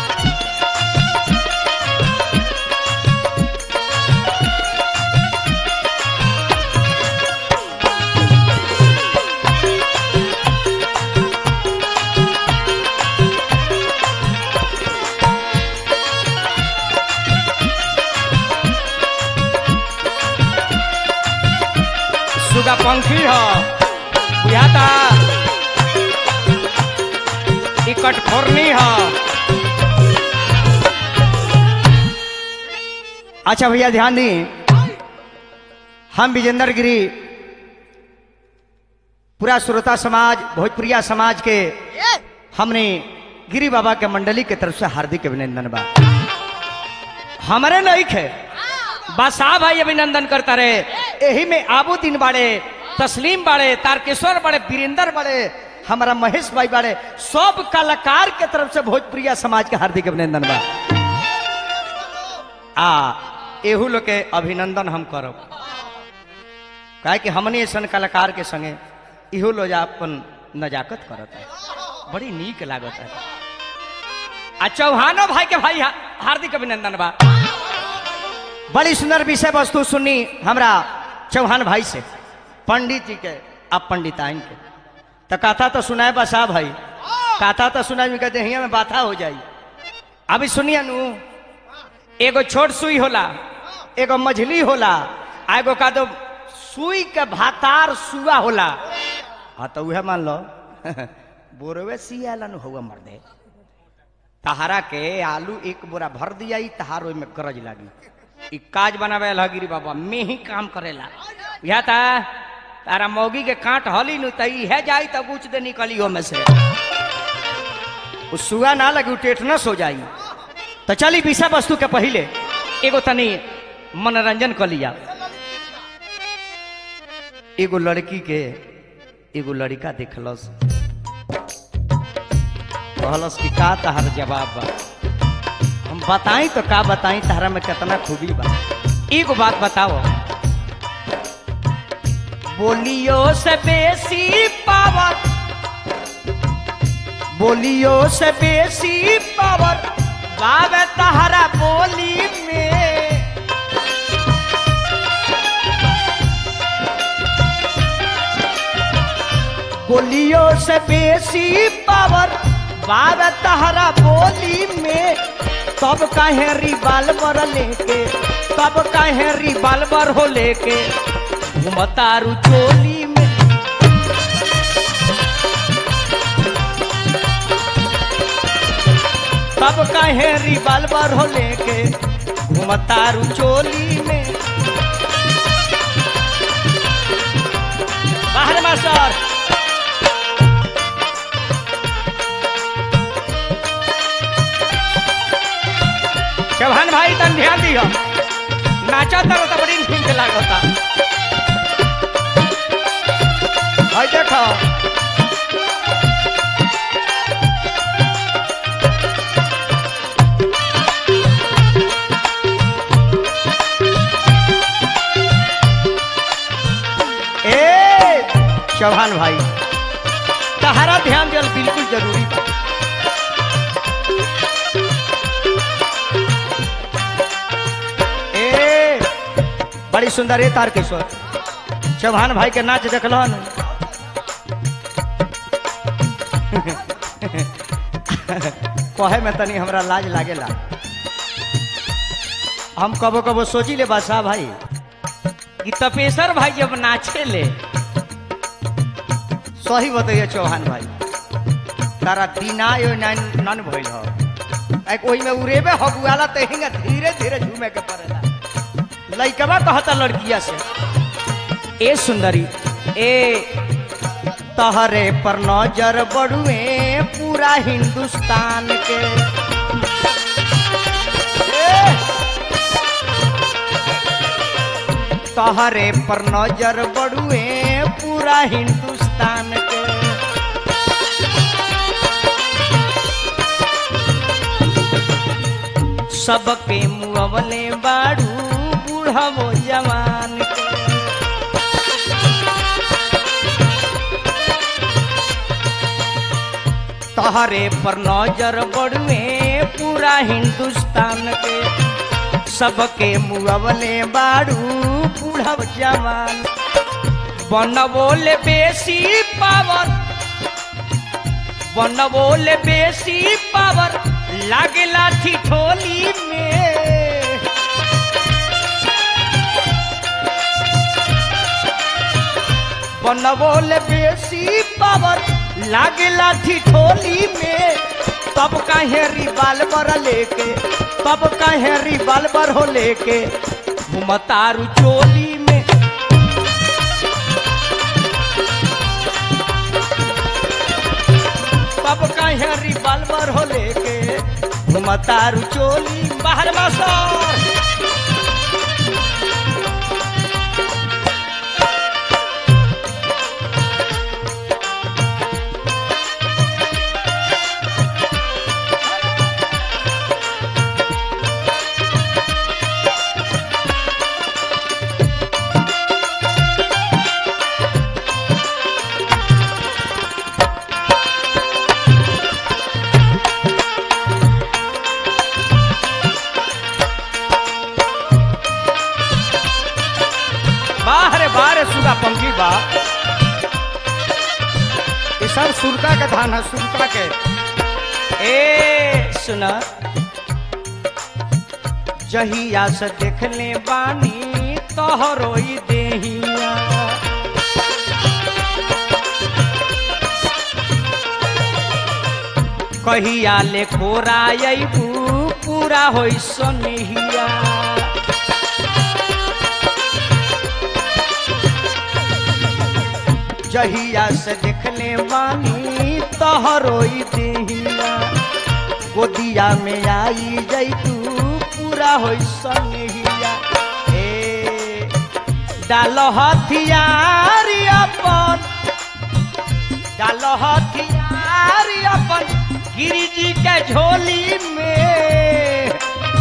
सुगा पंखी ह बुझाता ई कटफोरनी ह अच्छा भैया ध्यान दी हम विजेंद्र गिरी पूरा श्रोता समाज भोजपुरिया समाज के ये हमने गिरी बाबा के मंडली के तरफ से हार्दिक अभिनंदन बा हमरे नहीं खे बसा भाई अभिनंदन करता रहे यही में आबुद्दीन बाड़े तस्लीम बाड़े तारकेश्वर बाड़े वीरेंद्र बाड़े हमारा महेश भाई बाड़े सब कलाकार के तरफ से भोजपुरिया समाज के हार्दिक अभिनंदन बा आ एहू लोग के अभिनंदन हम करब काहे कि हमने ऐसन कलाकार के संगे इहो लोग अपन नजाकत करत है बड़ी नीक लागत है आ चौहानो भाई के भाई हा- हार्दिक अभिनंदन बा बड़ी सुंदर विषय वस्तु सुनी हमरा चौहान भाई से पंडित जी के अब पंडिताइन के तो कथा तो सुनाए बसा भाई कथा तो सुनाए में कहते हिया में बाथा हो जाई अभी सुनिए नु एगो छोट सुई होला एगो मझली होला आ एगो का दो सुई के भातार सुआ होला हाँ तो उहे मान लो बोरवे सियाला नु हुआ मर दे तहारा के आलू एक बोरा भर दिया ई तहार ओई में गरज लागी ई काज बनावे लगिरी बाबा में ही काम करेला या ता तारा मौगी के कांट हली नु त ई है जाई त कुछ दे निकली हो में से उ सुआ ना लगी उ टेटनस हो जाई तो चली विषय वस्तु के पहले एगो तनी मनोरंजन कर लिया एगो लड़की के एगो लड़का देखलस कहलस कि का तहार जवाब बा हम बताई तो का बताई तहरा में कितना खूबी बा एगो बात बताओ बोलियो से बेसी पावर बोलियो से बेसी पावर बावे तहरा बोली में बोलियो से बेसी पावर बावे तहरा बोली में तब काहे रिवाल्वर लेके तब कहे रिवाल्वर हो लेके घुमतारू चोली में तब काहे रिवाल्वर हो लेके घुमतारू चोली में बाहर मास्टर चौहान भाई तन ध्यान दियो नाचा तर तो बड़ी ठीक लागता हई देखो ए चौहान भाई तहरा ध्यान दियल बिल्कुल जरूरी बा सुंदर है तार किशोर चौहान भाई के नाच देखल न कहे में तनी हमरा लाज लागेला हम कबो कबो सोची ले बादशाह भाई कि तपेश्वर भाई जब नाचे ले सही बताइए चौहान भाई तारा दीना यो नन नन भइल हो एक ओही में उरेबे हगुआला त हिंगा धीरे धीरे झूमे के पड़ेला लइकवा कहता लड़किया से ए सुंदरी ए तहरे पर नजर बड़ुए पूरा हिंदुस्तान के ए! तहरे पर नजर बड़ुए पूरा हिंदुस्तान के सबके मुअवले बाड़ू बूढ़वो जवान के तहरे पर नजर बड़ुए पूरा हिंदुस्तान के सबके मुअवले बाड़ू बूढ़व जवान बनबोल बेसी पावर बनबोल बेसी पावर लागेला ठिठोली में बनबोल बेसी पावर लागेला ठिठोली में तब काहे रिवाल्वर लेके तब काहे रिवाल्वर हो लेके घुमतारू चोली में तब काहे रिवाल्वर हो लेके घुमतारू चोली बाहर मास्टर बाहरे बाहरे सुगा पंखी बा ये सब सुरका के धान है सुरका के ए सुना जहिया से देखले बानी तोहरो ई देहिया कहिया ले खोरा अबू पूरा होई सनेहिया जहिया से देखले बानी तोहरो ई देहिया गोदिया में आई जैतू पूरा होई सनेहिया ए डाल हथियार अपन डाल हथियार अपन गिरी जी के झोली में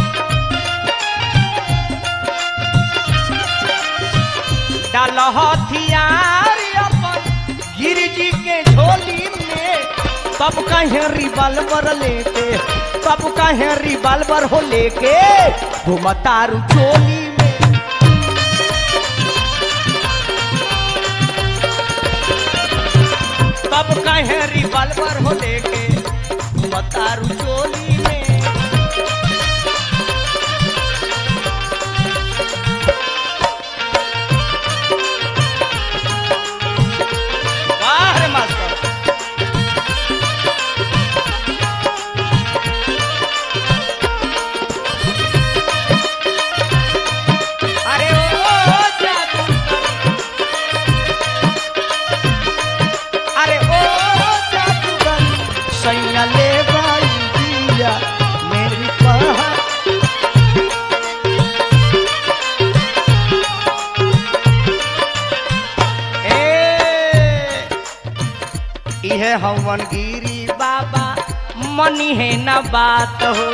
डाल हथियार अपन गिरी जी के झोली में तब कहे रिवाल्वर लेके तब कहे रिवाल्वर हो लेके घुमतारू चोली में तब कहे रिवाल्वर हो लेके घुमतारू चोली में वाह रे मास्टर अरे ओ जादू अरे ओ जादूगर सैया ले भाई दिया मेरी पहा ए इहे हवन गिरी बाबा मनी है न बात हो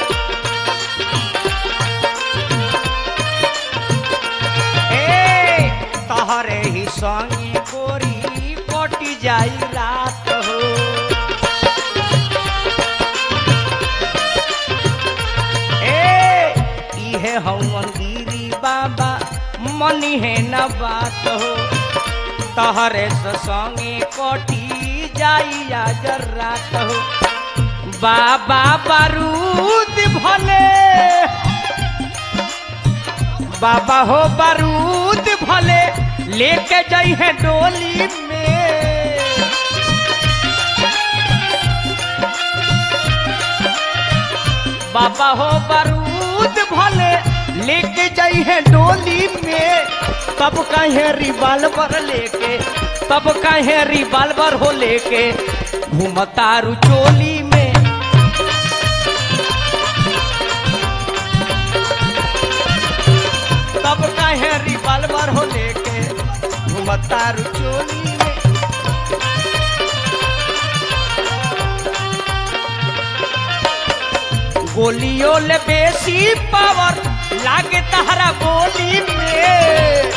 ए तहरे ही संगी गोरी कटी जाई रात हो ए इहे हवन गिरी बाबा मनी है न बात हो तहरे से संगे कटी जाई आज रात हो बाबा बारूद भले बाबा हो बारूद भले लेके जाई है डोली में बाबा हो बारूद भले लेके जाई है डोली में तब कहे रिवाल्वर लेके तब कहे रिवाल्वर हो लेके घूमतारू चोली में तब कहे रिवाल्वर हो लेके घूमतारू चोली में गोलियों ले बेसी पावर लागे तहरा गोली में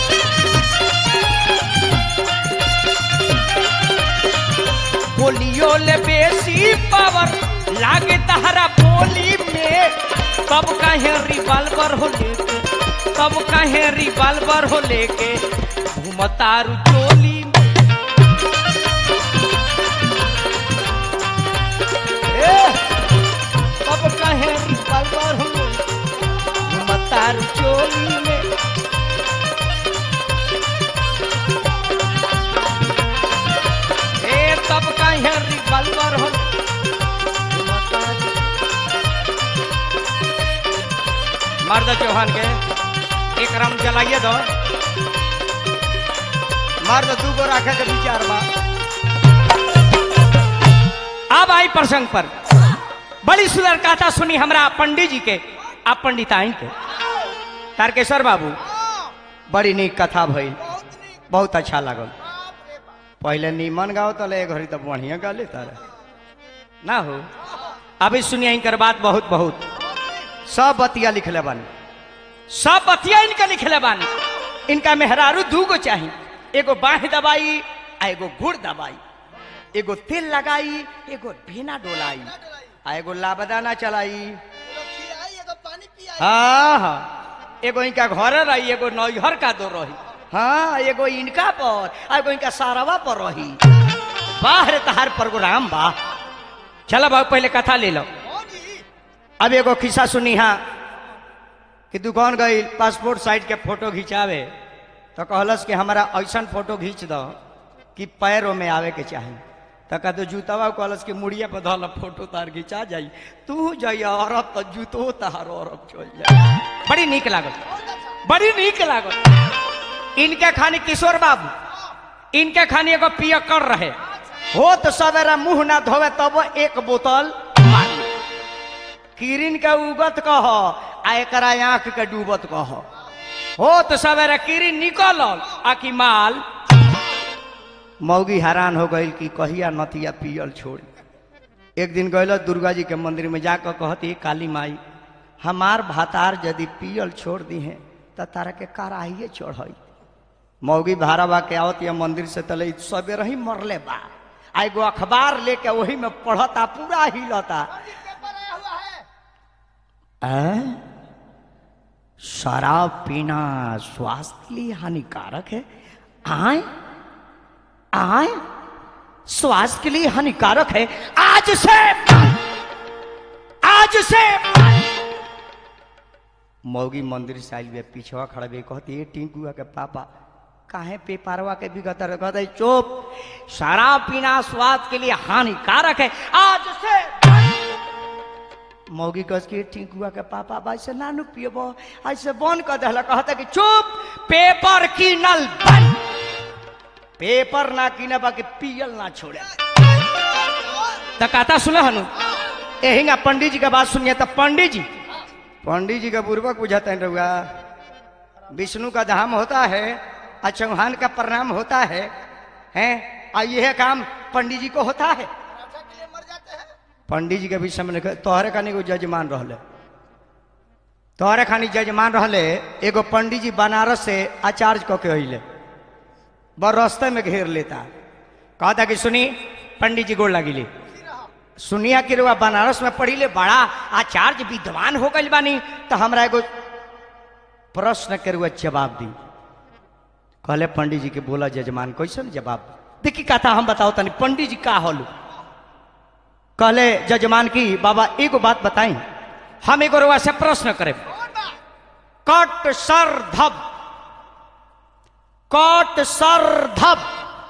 गोलियों ले बेसी पावर लागे तहरा गोली में तब कहे रिवाल्वर हो लेके तब कहे रिवाल्वर हो लेके घूमतारू चोली में ए, अब कहे रिवाल्वर हो घूमतारू चोली में ए तब कहे रिवाल्वर हो मर्द चौहान के एक राम जलाइए दो मर्द दू गो रखे के विचार बा अब आई प्रसंग पर बड़ी सुंदर कथा सुनी हमरा पंडित जी के आ पंडिताइन के तारकेश्वर बाबू बड़ी नीक कथा भइल बहुत नीक बहुत अच्छा लागल बाप रे बाप पहले नीमन गाओ तो ले घड़ी तो बढ़िया गाले तारे ना हो अभी सुनिए इनकर बात बहुत बहुत सब बतिया लिखले बानी सब बतिया इनका लिखले बानी इनका मेहरारू दूगो चाही एगो बाह दबाई आ एगो गुड़ दबाई एगो तेल लगाई एगो भेना डोलाई आ एगो लाबदाना चलाई एगो खियाई एगो पानी पियाई हाँ हाँ एगो इनका घर रही एगो नैहर का दो रही हाँ एगो इनका पर आ एगो इनका सारवा पर रही बाहर तहार प्रोग्राम बा चलो बाबू पहले कथा ले लो होगी अब एगो खिस्सा सुनी हाँ कि दुकान गई पासपोर्ट साइज के फोटो खिंचावे तो कहलस कि हमारा ऐसा फोटो खींच दो कि पैरों में आवे के चाही तो कह तो जूतवा कहलस कि मुड़िया पर धल फोटो तार खिंचा जाई तू जाइए अरब तो जूतो तार अरब चल जाए बड़ी नीक लागल बड़ी नीक लागल इनके खानी किशोर बाबू इनके खानी एगो पियकर रहे हो तो सवेरा मुंह ना धोवे तब एक बोतल मारी किरिन के उगत कह आ एकरा आंख के डूबत कह हो तो सवेरे कीरी निकलल आ कि माल मौगी हैरान हो गई कि कहिया नतिया पियल छोड़ी एक दिन गयल दुर्गा जी के मंदिर में जाकर कहती काली माई हमार भातार यदि पियल छोड़ दी हैं तो तारा के कराहिए चढ़ई मौगी भाराबा के आवत या मंदिर से तले सवेरे ही मरले बा आ एगो अखबार लेके वही में पढ़ता पूरा हिलता पेपर आया हुआ है हैं? शराब पीना स्वास्थ्य के लिए हानिकारक है आए आए स्वास्थ्य के लिए हानिकारक है आज से आज से मौगी मंदिर से आयल बे पीछवा खड़ा बे कहती है टिंकुआ के पापा काहे पेपरवा के भी कहता कहते चुप शराब पीना स्वास्थ्य के लिए हानिकारक है आज से मौगी कस के टिंकुआ के पापा बा ऐसे नानू पियबो ऐसे बंद कर दहला कहता कि चुप पेपर कीनल बंद पेपर ना कीने बाकी पियल ना छोड़े तो कथा सुने हनु यही पंडित जी का बात सुनिए तो पंडित जी पंडित जी का पूर्वक बुझाते हैं रहुआ विष्णु का धाम होता है और चौहान का प्रणाम होता है हैं और यह काम पंडित जी को होता है पराठा के लिए मर जाते हैं पंडित जी के विषय में लिखे तोहरे खानी एगो जजमान रहले तोहरे खानी जजमान रहले एगो पंडित जी बनारस से आचार्य कऽ के अइले बड़ रास्ते में घेर लेता कहता कि सुनी पंडित जी गोड़ लगिली सुनिया कि रुआ बनारस में पढ़ी ले बड़ा आचार्य विद्वान हो गई बानी तो हमरा एगो प्रश्न के रुआ जवाब दी कहले पंडित जी के बोला जजमान कैसे जवाब देखी कथा हम बताओ तनी पंडित जी का होलू कहले जजमान की बाबा एगो बात बताई हम एगो रुआ से प्रश्न करे कट सर धब कट सर धब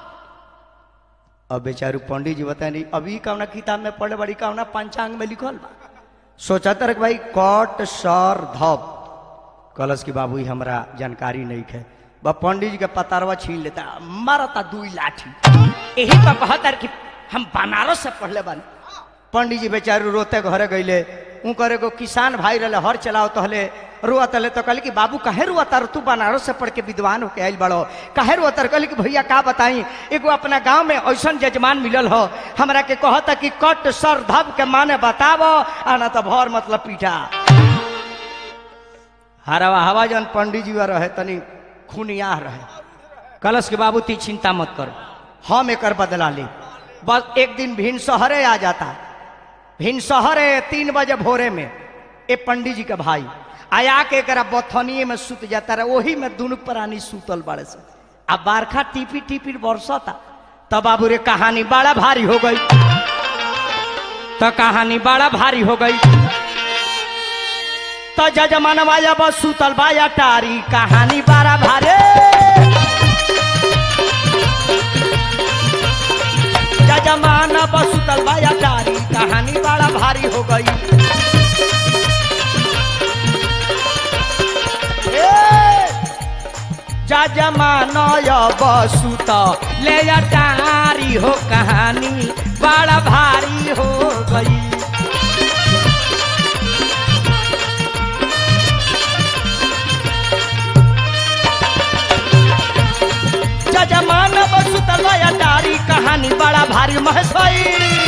अब बेचारू पंडित जी बताए नहीं अभी कौना किताब में पढ़े बड़ी कौना पंचांग में लिखल बा सोचा तर भाई कट सर धब कलश की बाबू हमरा जानकारी नहीं है बा पंडित जी के पतारवा छीन लेता मारता दुई लाठी यही तो कहतर कि हम बनारस से पढ़ले बानी पंडित जी बेचारू रोते घरे गईले ऊ करे को किसान भाई रहे हर चलाओ तहले रुआ तले तो कहले कि बाबू काहे रुआ तर तू बनारस से पढ़ के विद्वान होके आइल बड़ो काहे रुआ तर कहले कि भैया का बताई एगो अपना गांव में ऐसन जजमान मिलल हो हमरा के कहता कि कट सर धब के माने बतावो आ ना तो भर मतलब पीठा हरवा हवा जन पंडित जी रहे तनी खुनिया रहे कलश के बाबू ती चिंता मत करो हम एकर बदला ली बस एक दिन भिन सहरे आ जाता भिन सहरे तीन बजे भोरे में ए पंडित जी के भाई आया के एकरा बथनिए में सुत जाता रहे वही में दुनू प्राणी सुतल बड़े से आ बारखा टिपी टिपी बरसता तब बाबू रे कहानी बड़ा भारी हो गई तो कहानी बड़ा भारी हो गई तो जजमानवा जब सुतल बाया टारी कहानी बड़ा भारे जजमान बसुतल बाया टारी कहानी बड़ा भारी हो गई जजमान बसुत ले जा टारी हो कहानी बड़ा भारी हो गई जजमान बसुतल बाया टारी कहानी बड़ा भारी महेश भाई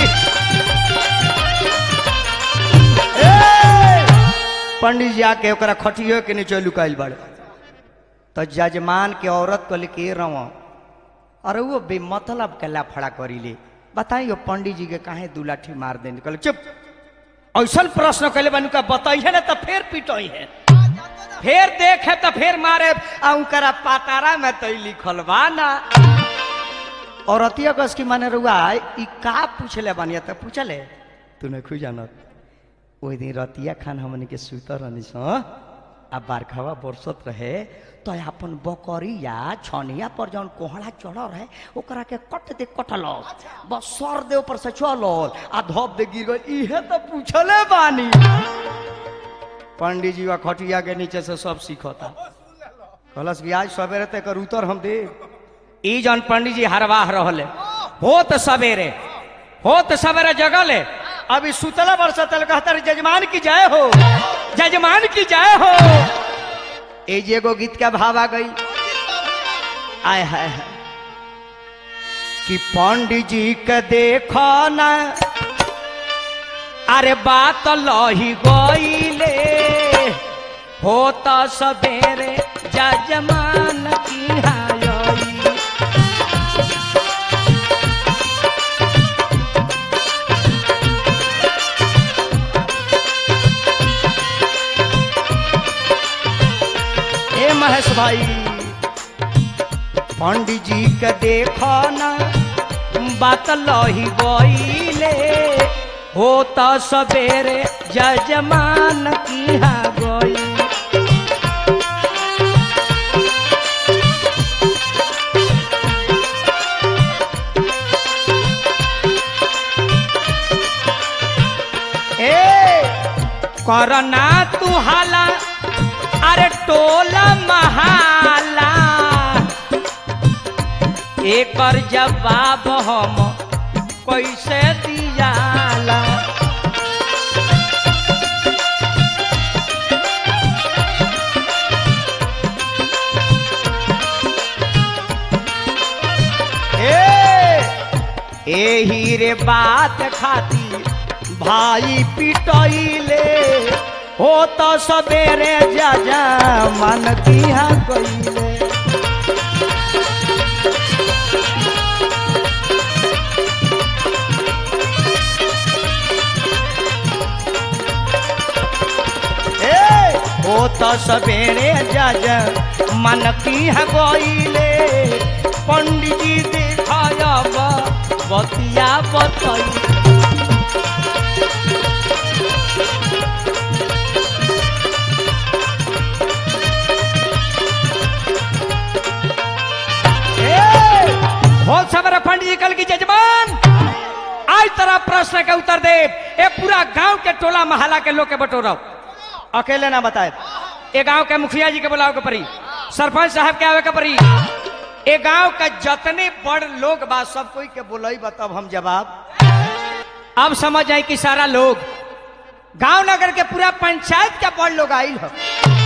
ए! पंडित जी आके ओकरा खटियो के नीचे लुकाइल बड़े तो जजमान के औरत को लेके रहो अरे वो बेमतलब के लाफड़ा करी ले बताइयो पंडित जी के काहे दू लाठी मार देने कहले चुप ऐसा प्रश्न कैले बनू का बताइए ना तो फिर पिटोई है फिर देखे तो फिर मारे आ उनकरा पातारा में तो लिखल बा ना औरतिया कस की माने रुआ ई का पूछले बानिया त पूछले तू नहीं खुद जानत ओई दिन रतिया खान हमनी के सुतर रहनी स आ बारखावा बरसत रहे तो अपन बकरिया छनिया पर जौन कोहड़ा चढ़ रहे ओकरा के कट दे कटल बस सर दे ऊपर से चलल आ धप दे गिर गई इहे तो पूछले बानी पंडित जी वा खटिया के नीचे से सब सीखता कहलस कि आज सवेरे तक एकर उतर हम दे ई जौन पंडित जी हरवाह रहले हो तो सवेरे हो तो सवेरे जगले अभी सुतला बरसतल कहता रे जजमान की जय हो जजमान की जय हो ए जे एगो गीत का भाव आ गई आय हाय हाय कि पंडित जी के देखो ना अरे बात लही गईले हो तो सवेरे जजमान की हाई ए महेश भाई पंडित जी के देखो ना बात लही गईले हो तो सवेरे जजमान की हा गई ए करना तू हाला अरे टोला महाला एकर जवाब हम कैसे दियाला ए एही रे बात खाती भाई पिटैले हो तो सवेरे जा मन दिया गईले ए हो तो सवेरे जा राज मन की है गोइले पंडित जी दिखायब बतिया बतई बहुत सबर पंडित जी कल की जजमान आज तरह प्रश्न के उत्तर दे ए पूरा गांव के टोला महला के लोग के बटोरो अकेले ना बताए ए गांव के मुखिया जी के बुलाओ के परी सरपंच साहब के आवे के परी ए गांव का जतने बड़ लोग बा सब कोई के बुलाई तब हम जवाब अब समझ जाए कि सारा लोग गांव नगर के पूरा पंचायत के बड़ लोग आइल हो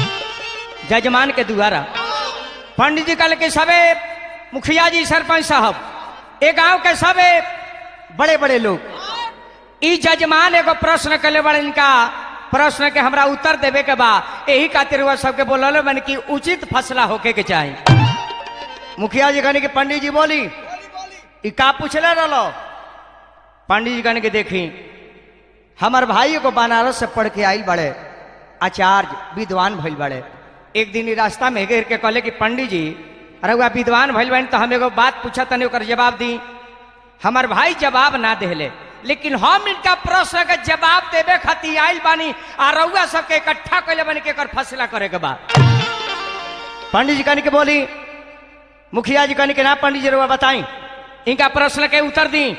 जजमान के द्वारा पंडित जी कल के सबे मुखिया जी सरपंच साहब ए गांव के सबे बड़े बड़े लोग ई जजमान एगो प्रश्न कले बड़े इनका प्रश्न के हमरा उत्तर देवे के बा यही खातिर वह सबके बोलल मन की उचित फसला होके के चाही मुखिया जी कहने की पंडित जी बोली बोली बोली ई का पूछले रहलो पंडित जी कहने के देखी हमार भाई को बनारस से पढ़ के आई बड़े आचार्य विद्वान भइल बड़े एक दिन ई रास्ता में घेर के कहले कि पंडित जी अरे वह विद्वान भइल बड़े तो हम एगो बात पूछा तनी ओकर जवाब दी हमार भाई जवाब ना देले लेकिन हम इनका प्रश्न के जवाब देवे खातिर आइल बानी आ रउआ सबके इकट्ठा कैले बानी के एकर फैसला करे के बा पंडित जी कहने के बोली मुखिया जी कहने के ना पंडित जी रउआ बताई इनका प्रश्न के उत्तर दी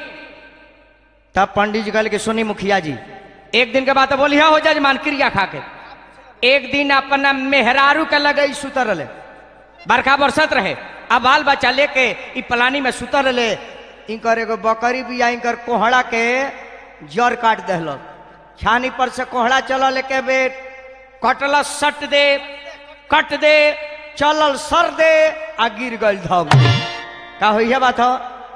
तब पंडित जी कहले कि सुनी मुखिया जी एक दिन के बाद तो बोली हो जजमान क्रिया खा के एक दिन अपना मेहरारू के लगे सुतर रहे बरखा बरसत रहे अब बाल बच्चा लेके ई पलानी में सुतर रहे इनकर एगो बकरी बिया इनकर कोहड़ा के जड़ काट दहल छानी पर से कोहड़ा चलल लेके बेट कटल सट दे कट दे चलल सर दे आ गिर गल धम का हो यह बात हो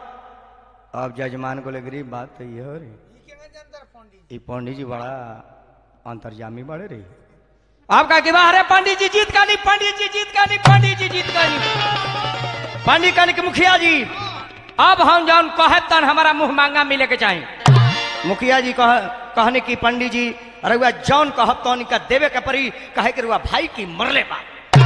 अब जजमान को ले गरीब बात तो ये हो रही ई के अंदर पंडित ई पंडित जी बड़ा अंतर्जामी बड़े रही आपका कि बाहर पंडित जी जीत का नहीं पंडित जी जीत का नहीं पंडित जी जीत का नहीं पंडित का नहीं कि मुखिया जी अब हम जौन कहे तन हमारा मुंह मांगा मिले के चाहिए मुखिया जी कह कहने की पंडित जी अरे वह जौन कहब तो इनका देवे के परी कहे कि रुआ भाई की मरले बा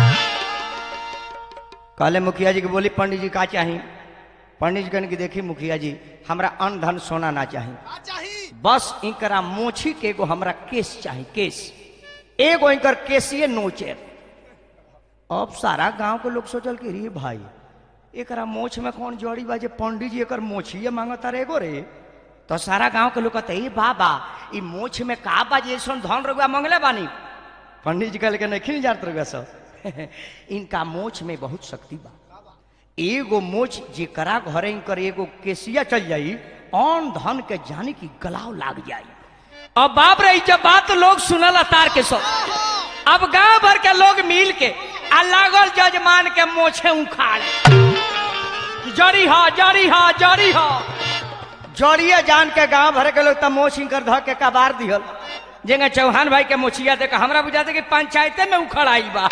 कहले मुखिया जी के बोली पंडित जी का चाहिए पंडित जी कहने की देखी मुखिया जी हमरा अन्न धन सोना ना चाहिए का चाही बस इनकरा मोछी के एगो हमरा केस चाही केस एगो इनकर केसिए नोचे अब सारा गांव के लोग सोचल कि रे भाई एकरा मोछ में कौन जड़ी बा जे पंडित जी एकर मोछिए मांगता रे एगो रे तो सारा गांव के लोग कहते ए बाबा ई मोछ में का बा जे ऐसन धन रुपया मंगले बानी पंडित जी कहले कि नहीं जानत रुपया सब इनका मोछ में बहुत शक्ति बा एगो मोच जेकरा घरे इनकर एगो केसिया चल जाई अन धन के जाने की गलाव लाग जाई अब बाप रे जब बात लोग सुनल तार के सब अब गांव भर के लोग मिल के आ लागल जजमान के मोछे उखाड़े जड़ी हा जड़ी हा जड़ी हा जड़िए जान के गांव भर के लोग तब मोछ इनकर ध के कबार दिहल जेंगे चौहान भाई के मोछिया देख हमरा बुझाते कि पंचायते में उखड़ आई बा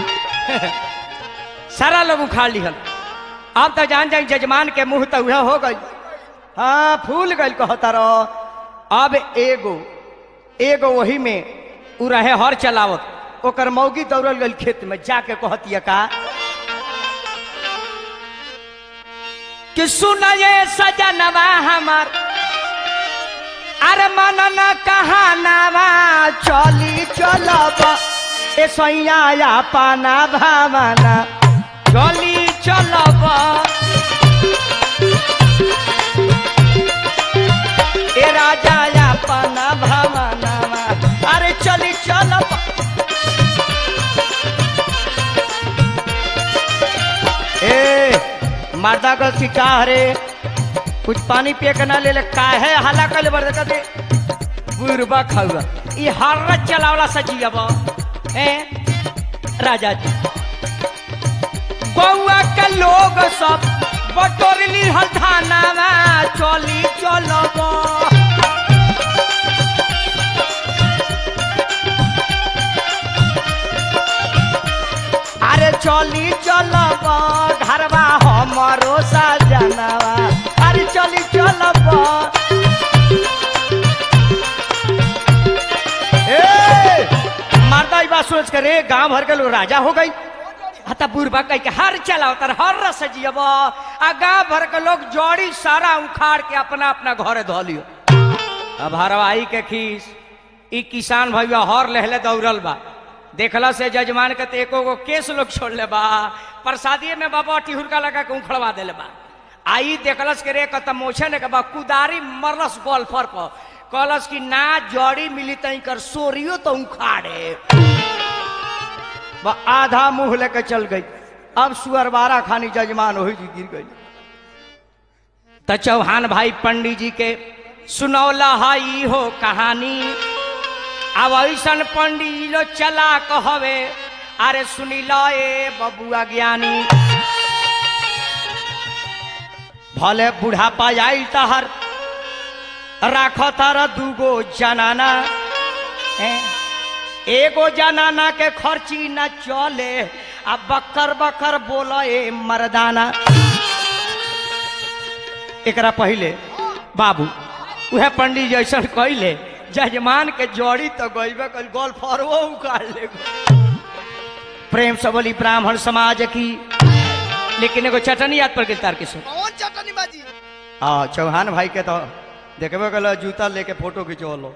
सारा लोग उखाड़ लिहल अब तो जान जाए जजमान के मुंह तो उहे हो गई हाँ फूल गई कहता रहो अब एगो एगो वही में उ रहे हर चलावत ओकर मौगी दौड़ल गई खेत में जाके कहतिया का कि सुना ये सजनवा हमार अरे मन न कहानावा चली चलब ए सैया पाना भावना चली चलब ए राजा पाना भावनावा अरे चली चलब ए मर्दा का सिका रे कुछ पानी पिए के ना ले ले काहे हला कल बरद का दे बुरबा खाऊगा ई हर चलावला सजियब ए राजा जी गौआ के लोग सब बटोरली हल्थानावा चली चलब अरे चली चलब घरवा हमरो सजनवा अरे चली चलब ए मर्दा ई बात सोच करे गांव भर के लोग राजा हो गई कौन हता बुढ़बा कह के हर चलाओ तर हर रस जियब आ गांव भर के लोग जड़ी सारा उखाड़ के अपना अपना घरे धो लियो अब हरवाही के खीस ई किसान भैया हर लहले दौड़ल बा देखला से जजमान के तो एको गो केस लोग छोड़ ले बा प्रसादिये में बाबा टिहुरका लगा के उखड़वा देले बा आई देखलस के रे कत मोछे ने के बा कुदारी मरलस गोल्फर पर कहलस कि ना जड़ी मिली तई कर सोरियो तो उखाड़े वह आधा मुंह लेके चल गई अब सुअरबारा खानी जजमान हो जी गिर गई त चौहान भाई पंडित जी के सुनौला हई हो कहानी अब ऐसन पंडित जी लो चला कहवे अरे सुनी लो ए बबुआ ज्ञानी भले बुढ़ापा आई तहर राख तार दूगो जनाना हैं? एगो जनाना के खर्ची न चले आ बकर बकर बोलो ए मर्दाना एकरा पहले बाबू उहे पंडित जैसन कहले जजमान के जड़ी तो गईबे कल गोल्फरवो उखाड़ ले प्रेम से बोली ब्राह्मण समाज की लेकिन एगो चटनी याद पर गेल तार के सुन कौन चटनी बाजी आ चौहान भाई के तो देखबे कल जूता लेके फोटो खिंचवलो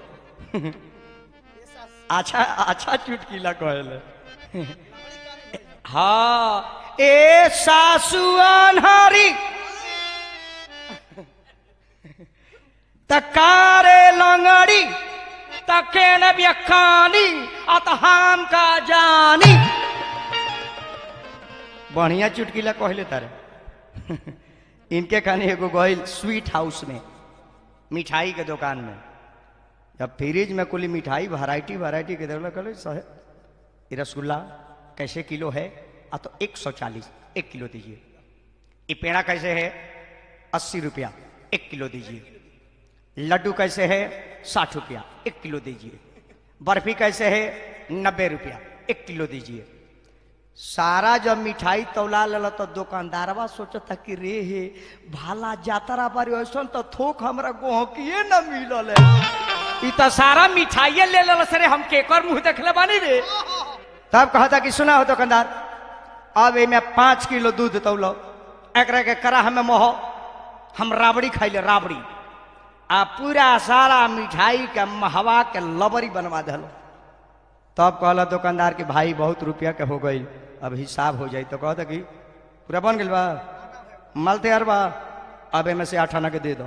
अच्छा अच्छा चुटकीला कहले हाँ ए सासु अनहरी तकारे लंगड़ी तके न व्यखानी अत हम का जानी बढ़िया चुटकीला कहले तारे इनके खाने एगो गइल स्वीट हाउस में मिठाई के दुकान में जब फ्रिज में कुल मिठाई वैरायटी वैरायटी के देवला कहले सहे ये रसगुल्ला कैसे किलो है आ तो एक सौ चालीस एक किलो दीजिए ये पेड़ा कैसे है अस्सी रुपया एक किलो दीजिए लड्डू कैसे है साठ रुपया एक किलो दीजिए बर्फी कैसे है नब्बे रुपया एक किलो दीजिए सारा जब मिठाई तौला लेला तो दुकानदारवा सोचता कि रे हे भाला जातरा बारी ऐसा तो थोक हमरा गोहकिए न मिलल है ई तो सारा मिठाइये ले ले सरे हम केकर मुंह देखले बानी रे तब कहता कि सुना हो दुकानदार अब एमे पाँच किलो दूध तौलो एकरा के करा हमें मोह हम राबड़ी खाइले राबड़ी आ पूरा सारा मिठाई के महवा के लबरी बनवा दिलो तब कहला दुकानदार कि भाई बहुत रुपया के हो गई अब हिसाब हो जाई तो कहता कि पूरा बन गइल बा माल तैयार बा अब एमे से आठ आना के दे दो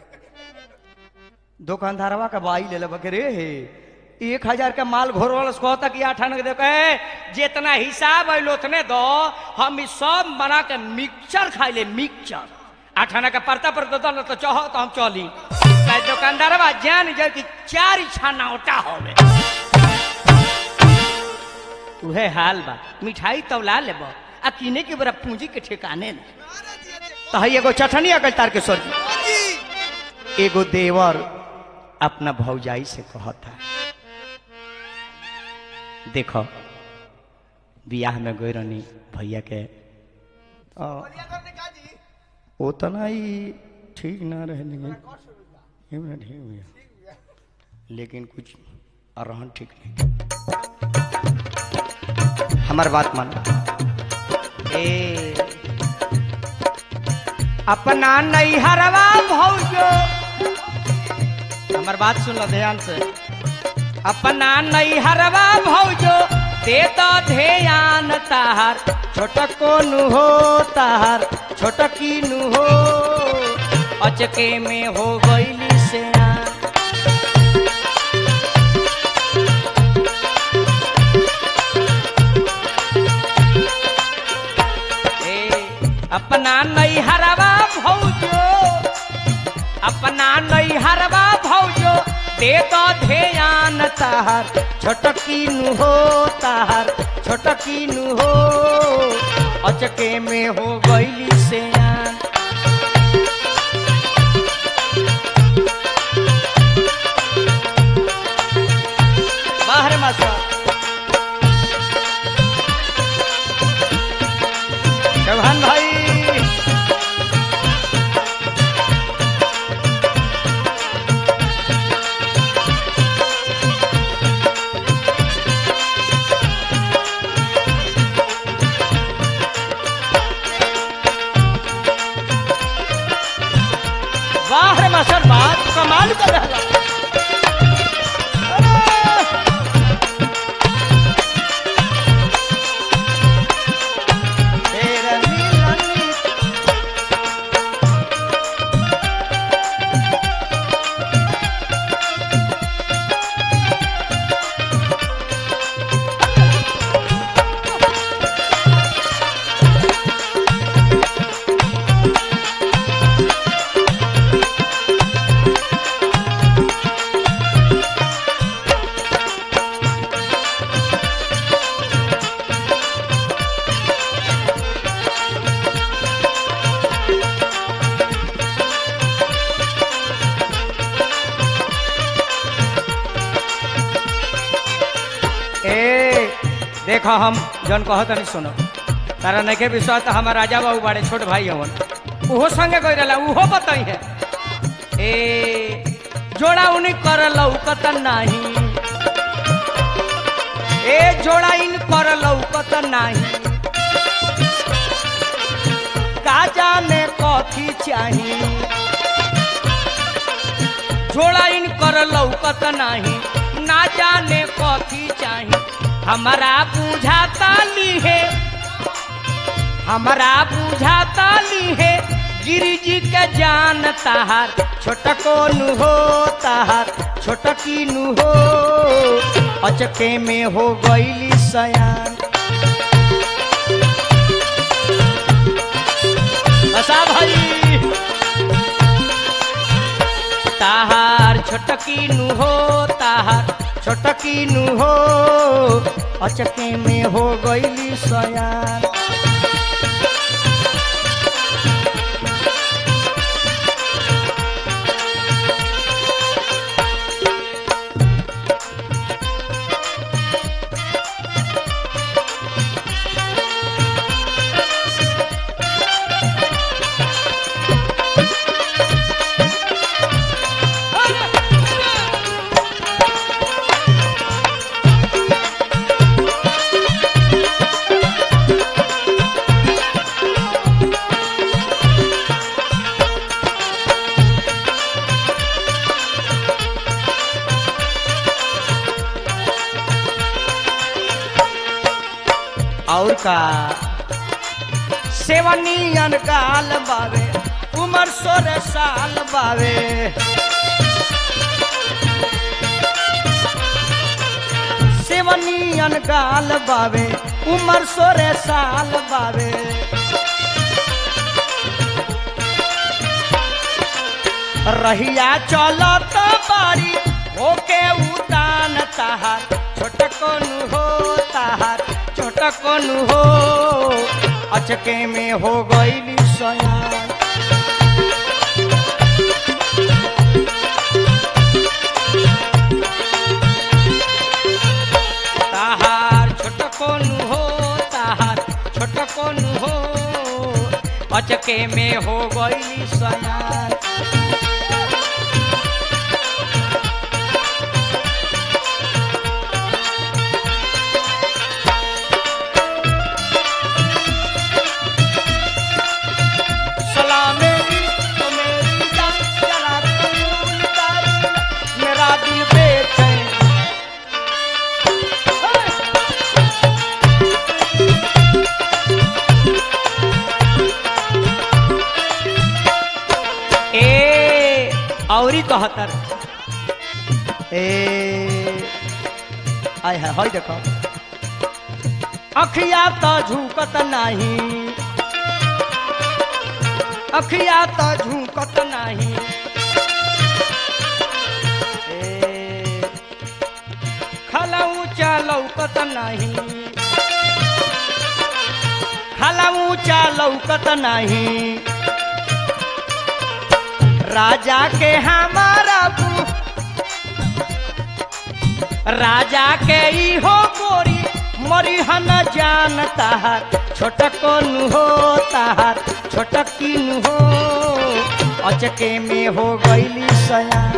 दुकानदारवा के बाई ले लेबा के रे हे एक हजार के माल घोर वाला से कहता कि आठ आना के दे कहे जितना हिसाब है उतने दो हम ई सब बना के मिक्सचर खाइले मिक्सचर आठाना के परता पर दो न तो चाहो तो हम चली कहे दुकानदार बा जान जाए कि चार छाना ओटा होवे उहे हाल बा मिठाई तौला लेब आ किने के बड़ा पूंजी के ठिकाने न अरे जी अरे तो है एगो चटनी अगल तार के सर बाजी एगो देवर अपना भौजाई से कहता देखो बियाह में गई रहनी भैया के आ, बढ़िया करने का जी उतना ही ठीक ना रहे लेकिन ये में ठीक भैया लेकिन कुछ अरहन ठीक नहीं हमार बात मानो ए अपना नैहरवा भौजो हमर बात सुन लो ध्यान से अपना नैहरवा भौजो दे तो ध्यान ताहार छोटको नु हो ताहार छोटकी नु हो अचके में हो गईली से अपना नैहरवा भौजो अपना नैहरवा भौजो दे तो ध्यान ताहार छोटकी नु हो ताहार छोटकी नु हो अचके में हो गईली से बाहर मास्टर चौहान भाई देखो हम जौन कहत नहीं सुनो तारा नखे विश्वास तो हमार राजा बाबू बाड़े छोट भाई हवन उहो संगे गई रहा उहो बताई है ए जोड़ा उन्हीं कर लौकत नहीं ए जोड़ा इन कर लौकत नहीं का जाने कथी चाही जोड़ा इन कर लौकत नहीं ना जाने कथी चाही हमारा बुझाता ली है हमारा बुझाता ली है गिरी जी के जान ताहार छोटको नु हो ताहार छोटकी नु हो अचके में हो गईली सयान बसा भाई ताहार छोटकी नु हो ताहार छोटकी नु हो अचके में हो गईली सयान और का सेवनियन गाल बावे उमर सोरे साल बावे सेवनियन गाल बावे उमर सोरे साल बावे रहिया चलत बारी होके उतान ताहार छोटकनु हो ताहार छोटकनु हो अचके में हो गईली सयान ताहार छोटकनु हो ताहार छोटकनु हो अचके में हो गईली सयान सलामेरी तो मेरी जान जरा कबूल कर मेरा दिल बेचैन ए औरी कहतर ए आय है हई देखो अखिया तो झुकत नहीं अखिया तो झुकत नहीं ए, खलऊ लौकत नहीं खलऊ लौकत नहीं राजा के हमारा बू राजा के ई हो गोरी मरिहन जान ताहार छोटकन हो ताहार छोटकिन हो अचके में हो गईली सयान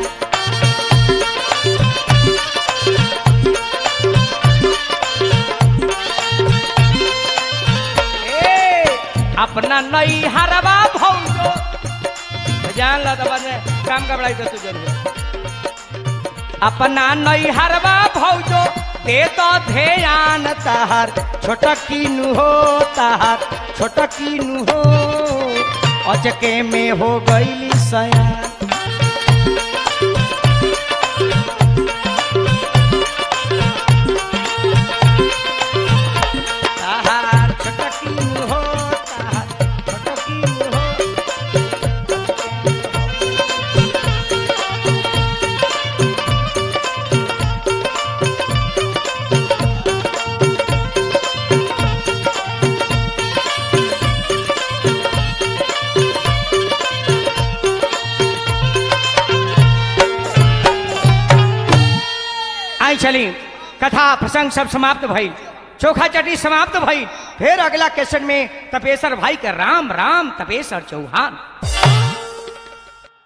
ए, अपना नई हरवा भौजो जान ला तो बाद में काम का बड़ाई तो तू जरूर अपना नई हरवा भौजो दे तो ध्यान ताहार छोटकिन हो ताहार छोटकिन हो अचके में हो गईली सयान ताहार छोटकिन हो ताहार छोटकिन हो आई चली कथा प्रसंग सब समाप्त भई चोखा चटनी समाप्त भई फिर अगला क्वेश्चन में तपेश्वर भाई के राम राम तपेश्वर चौहान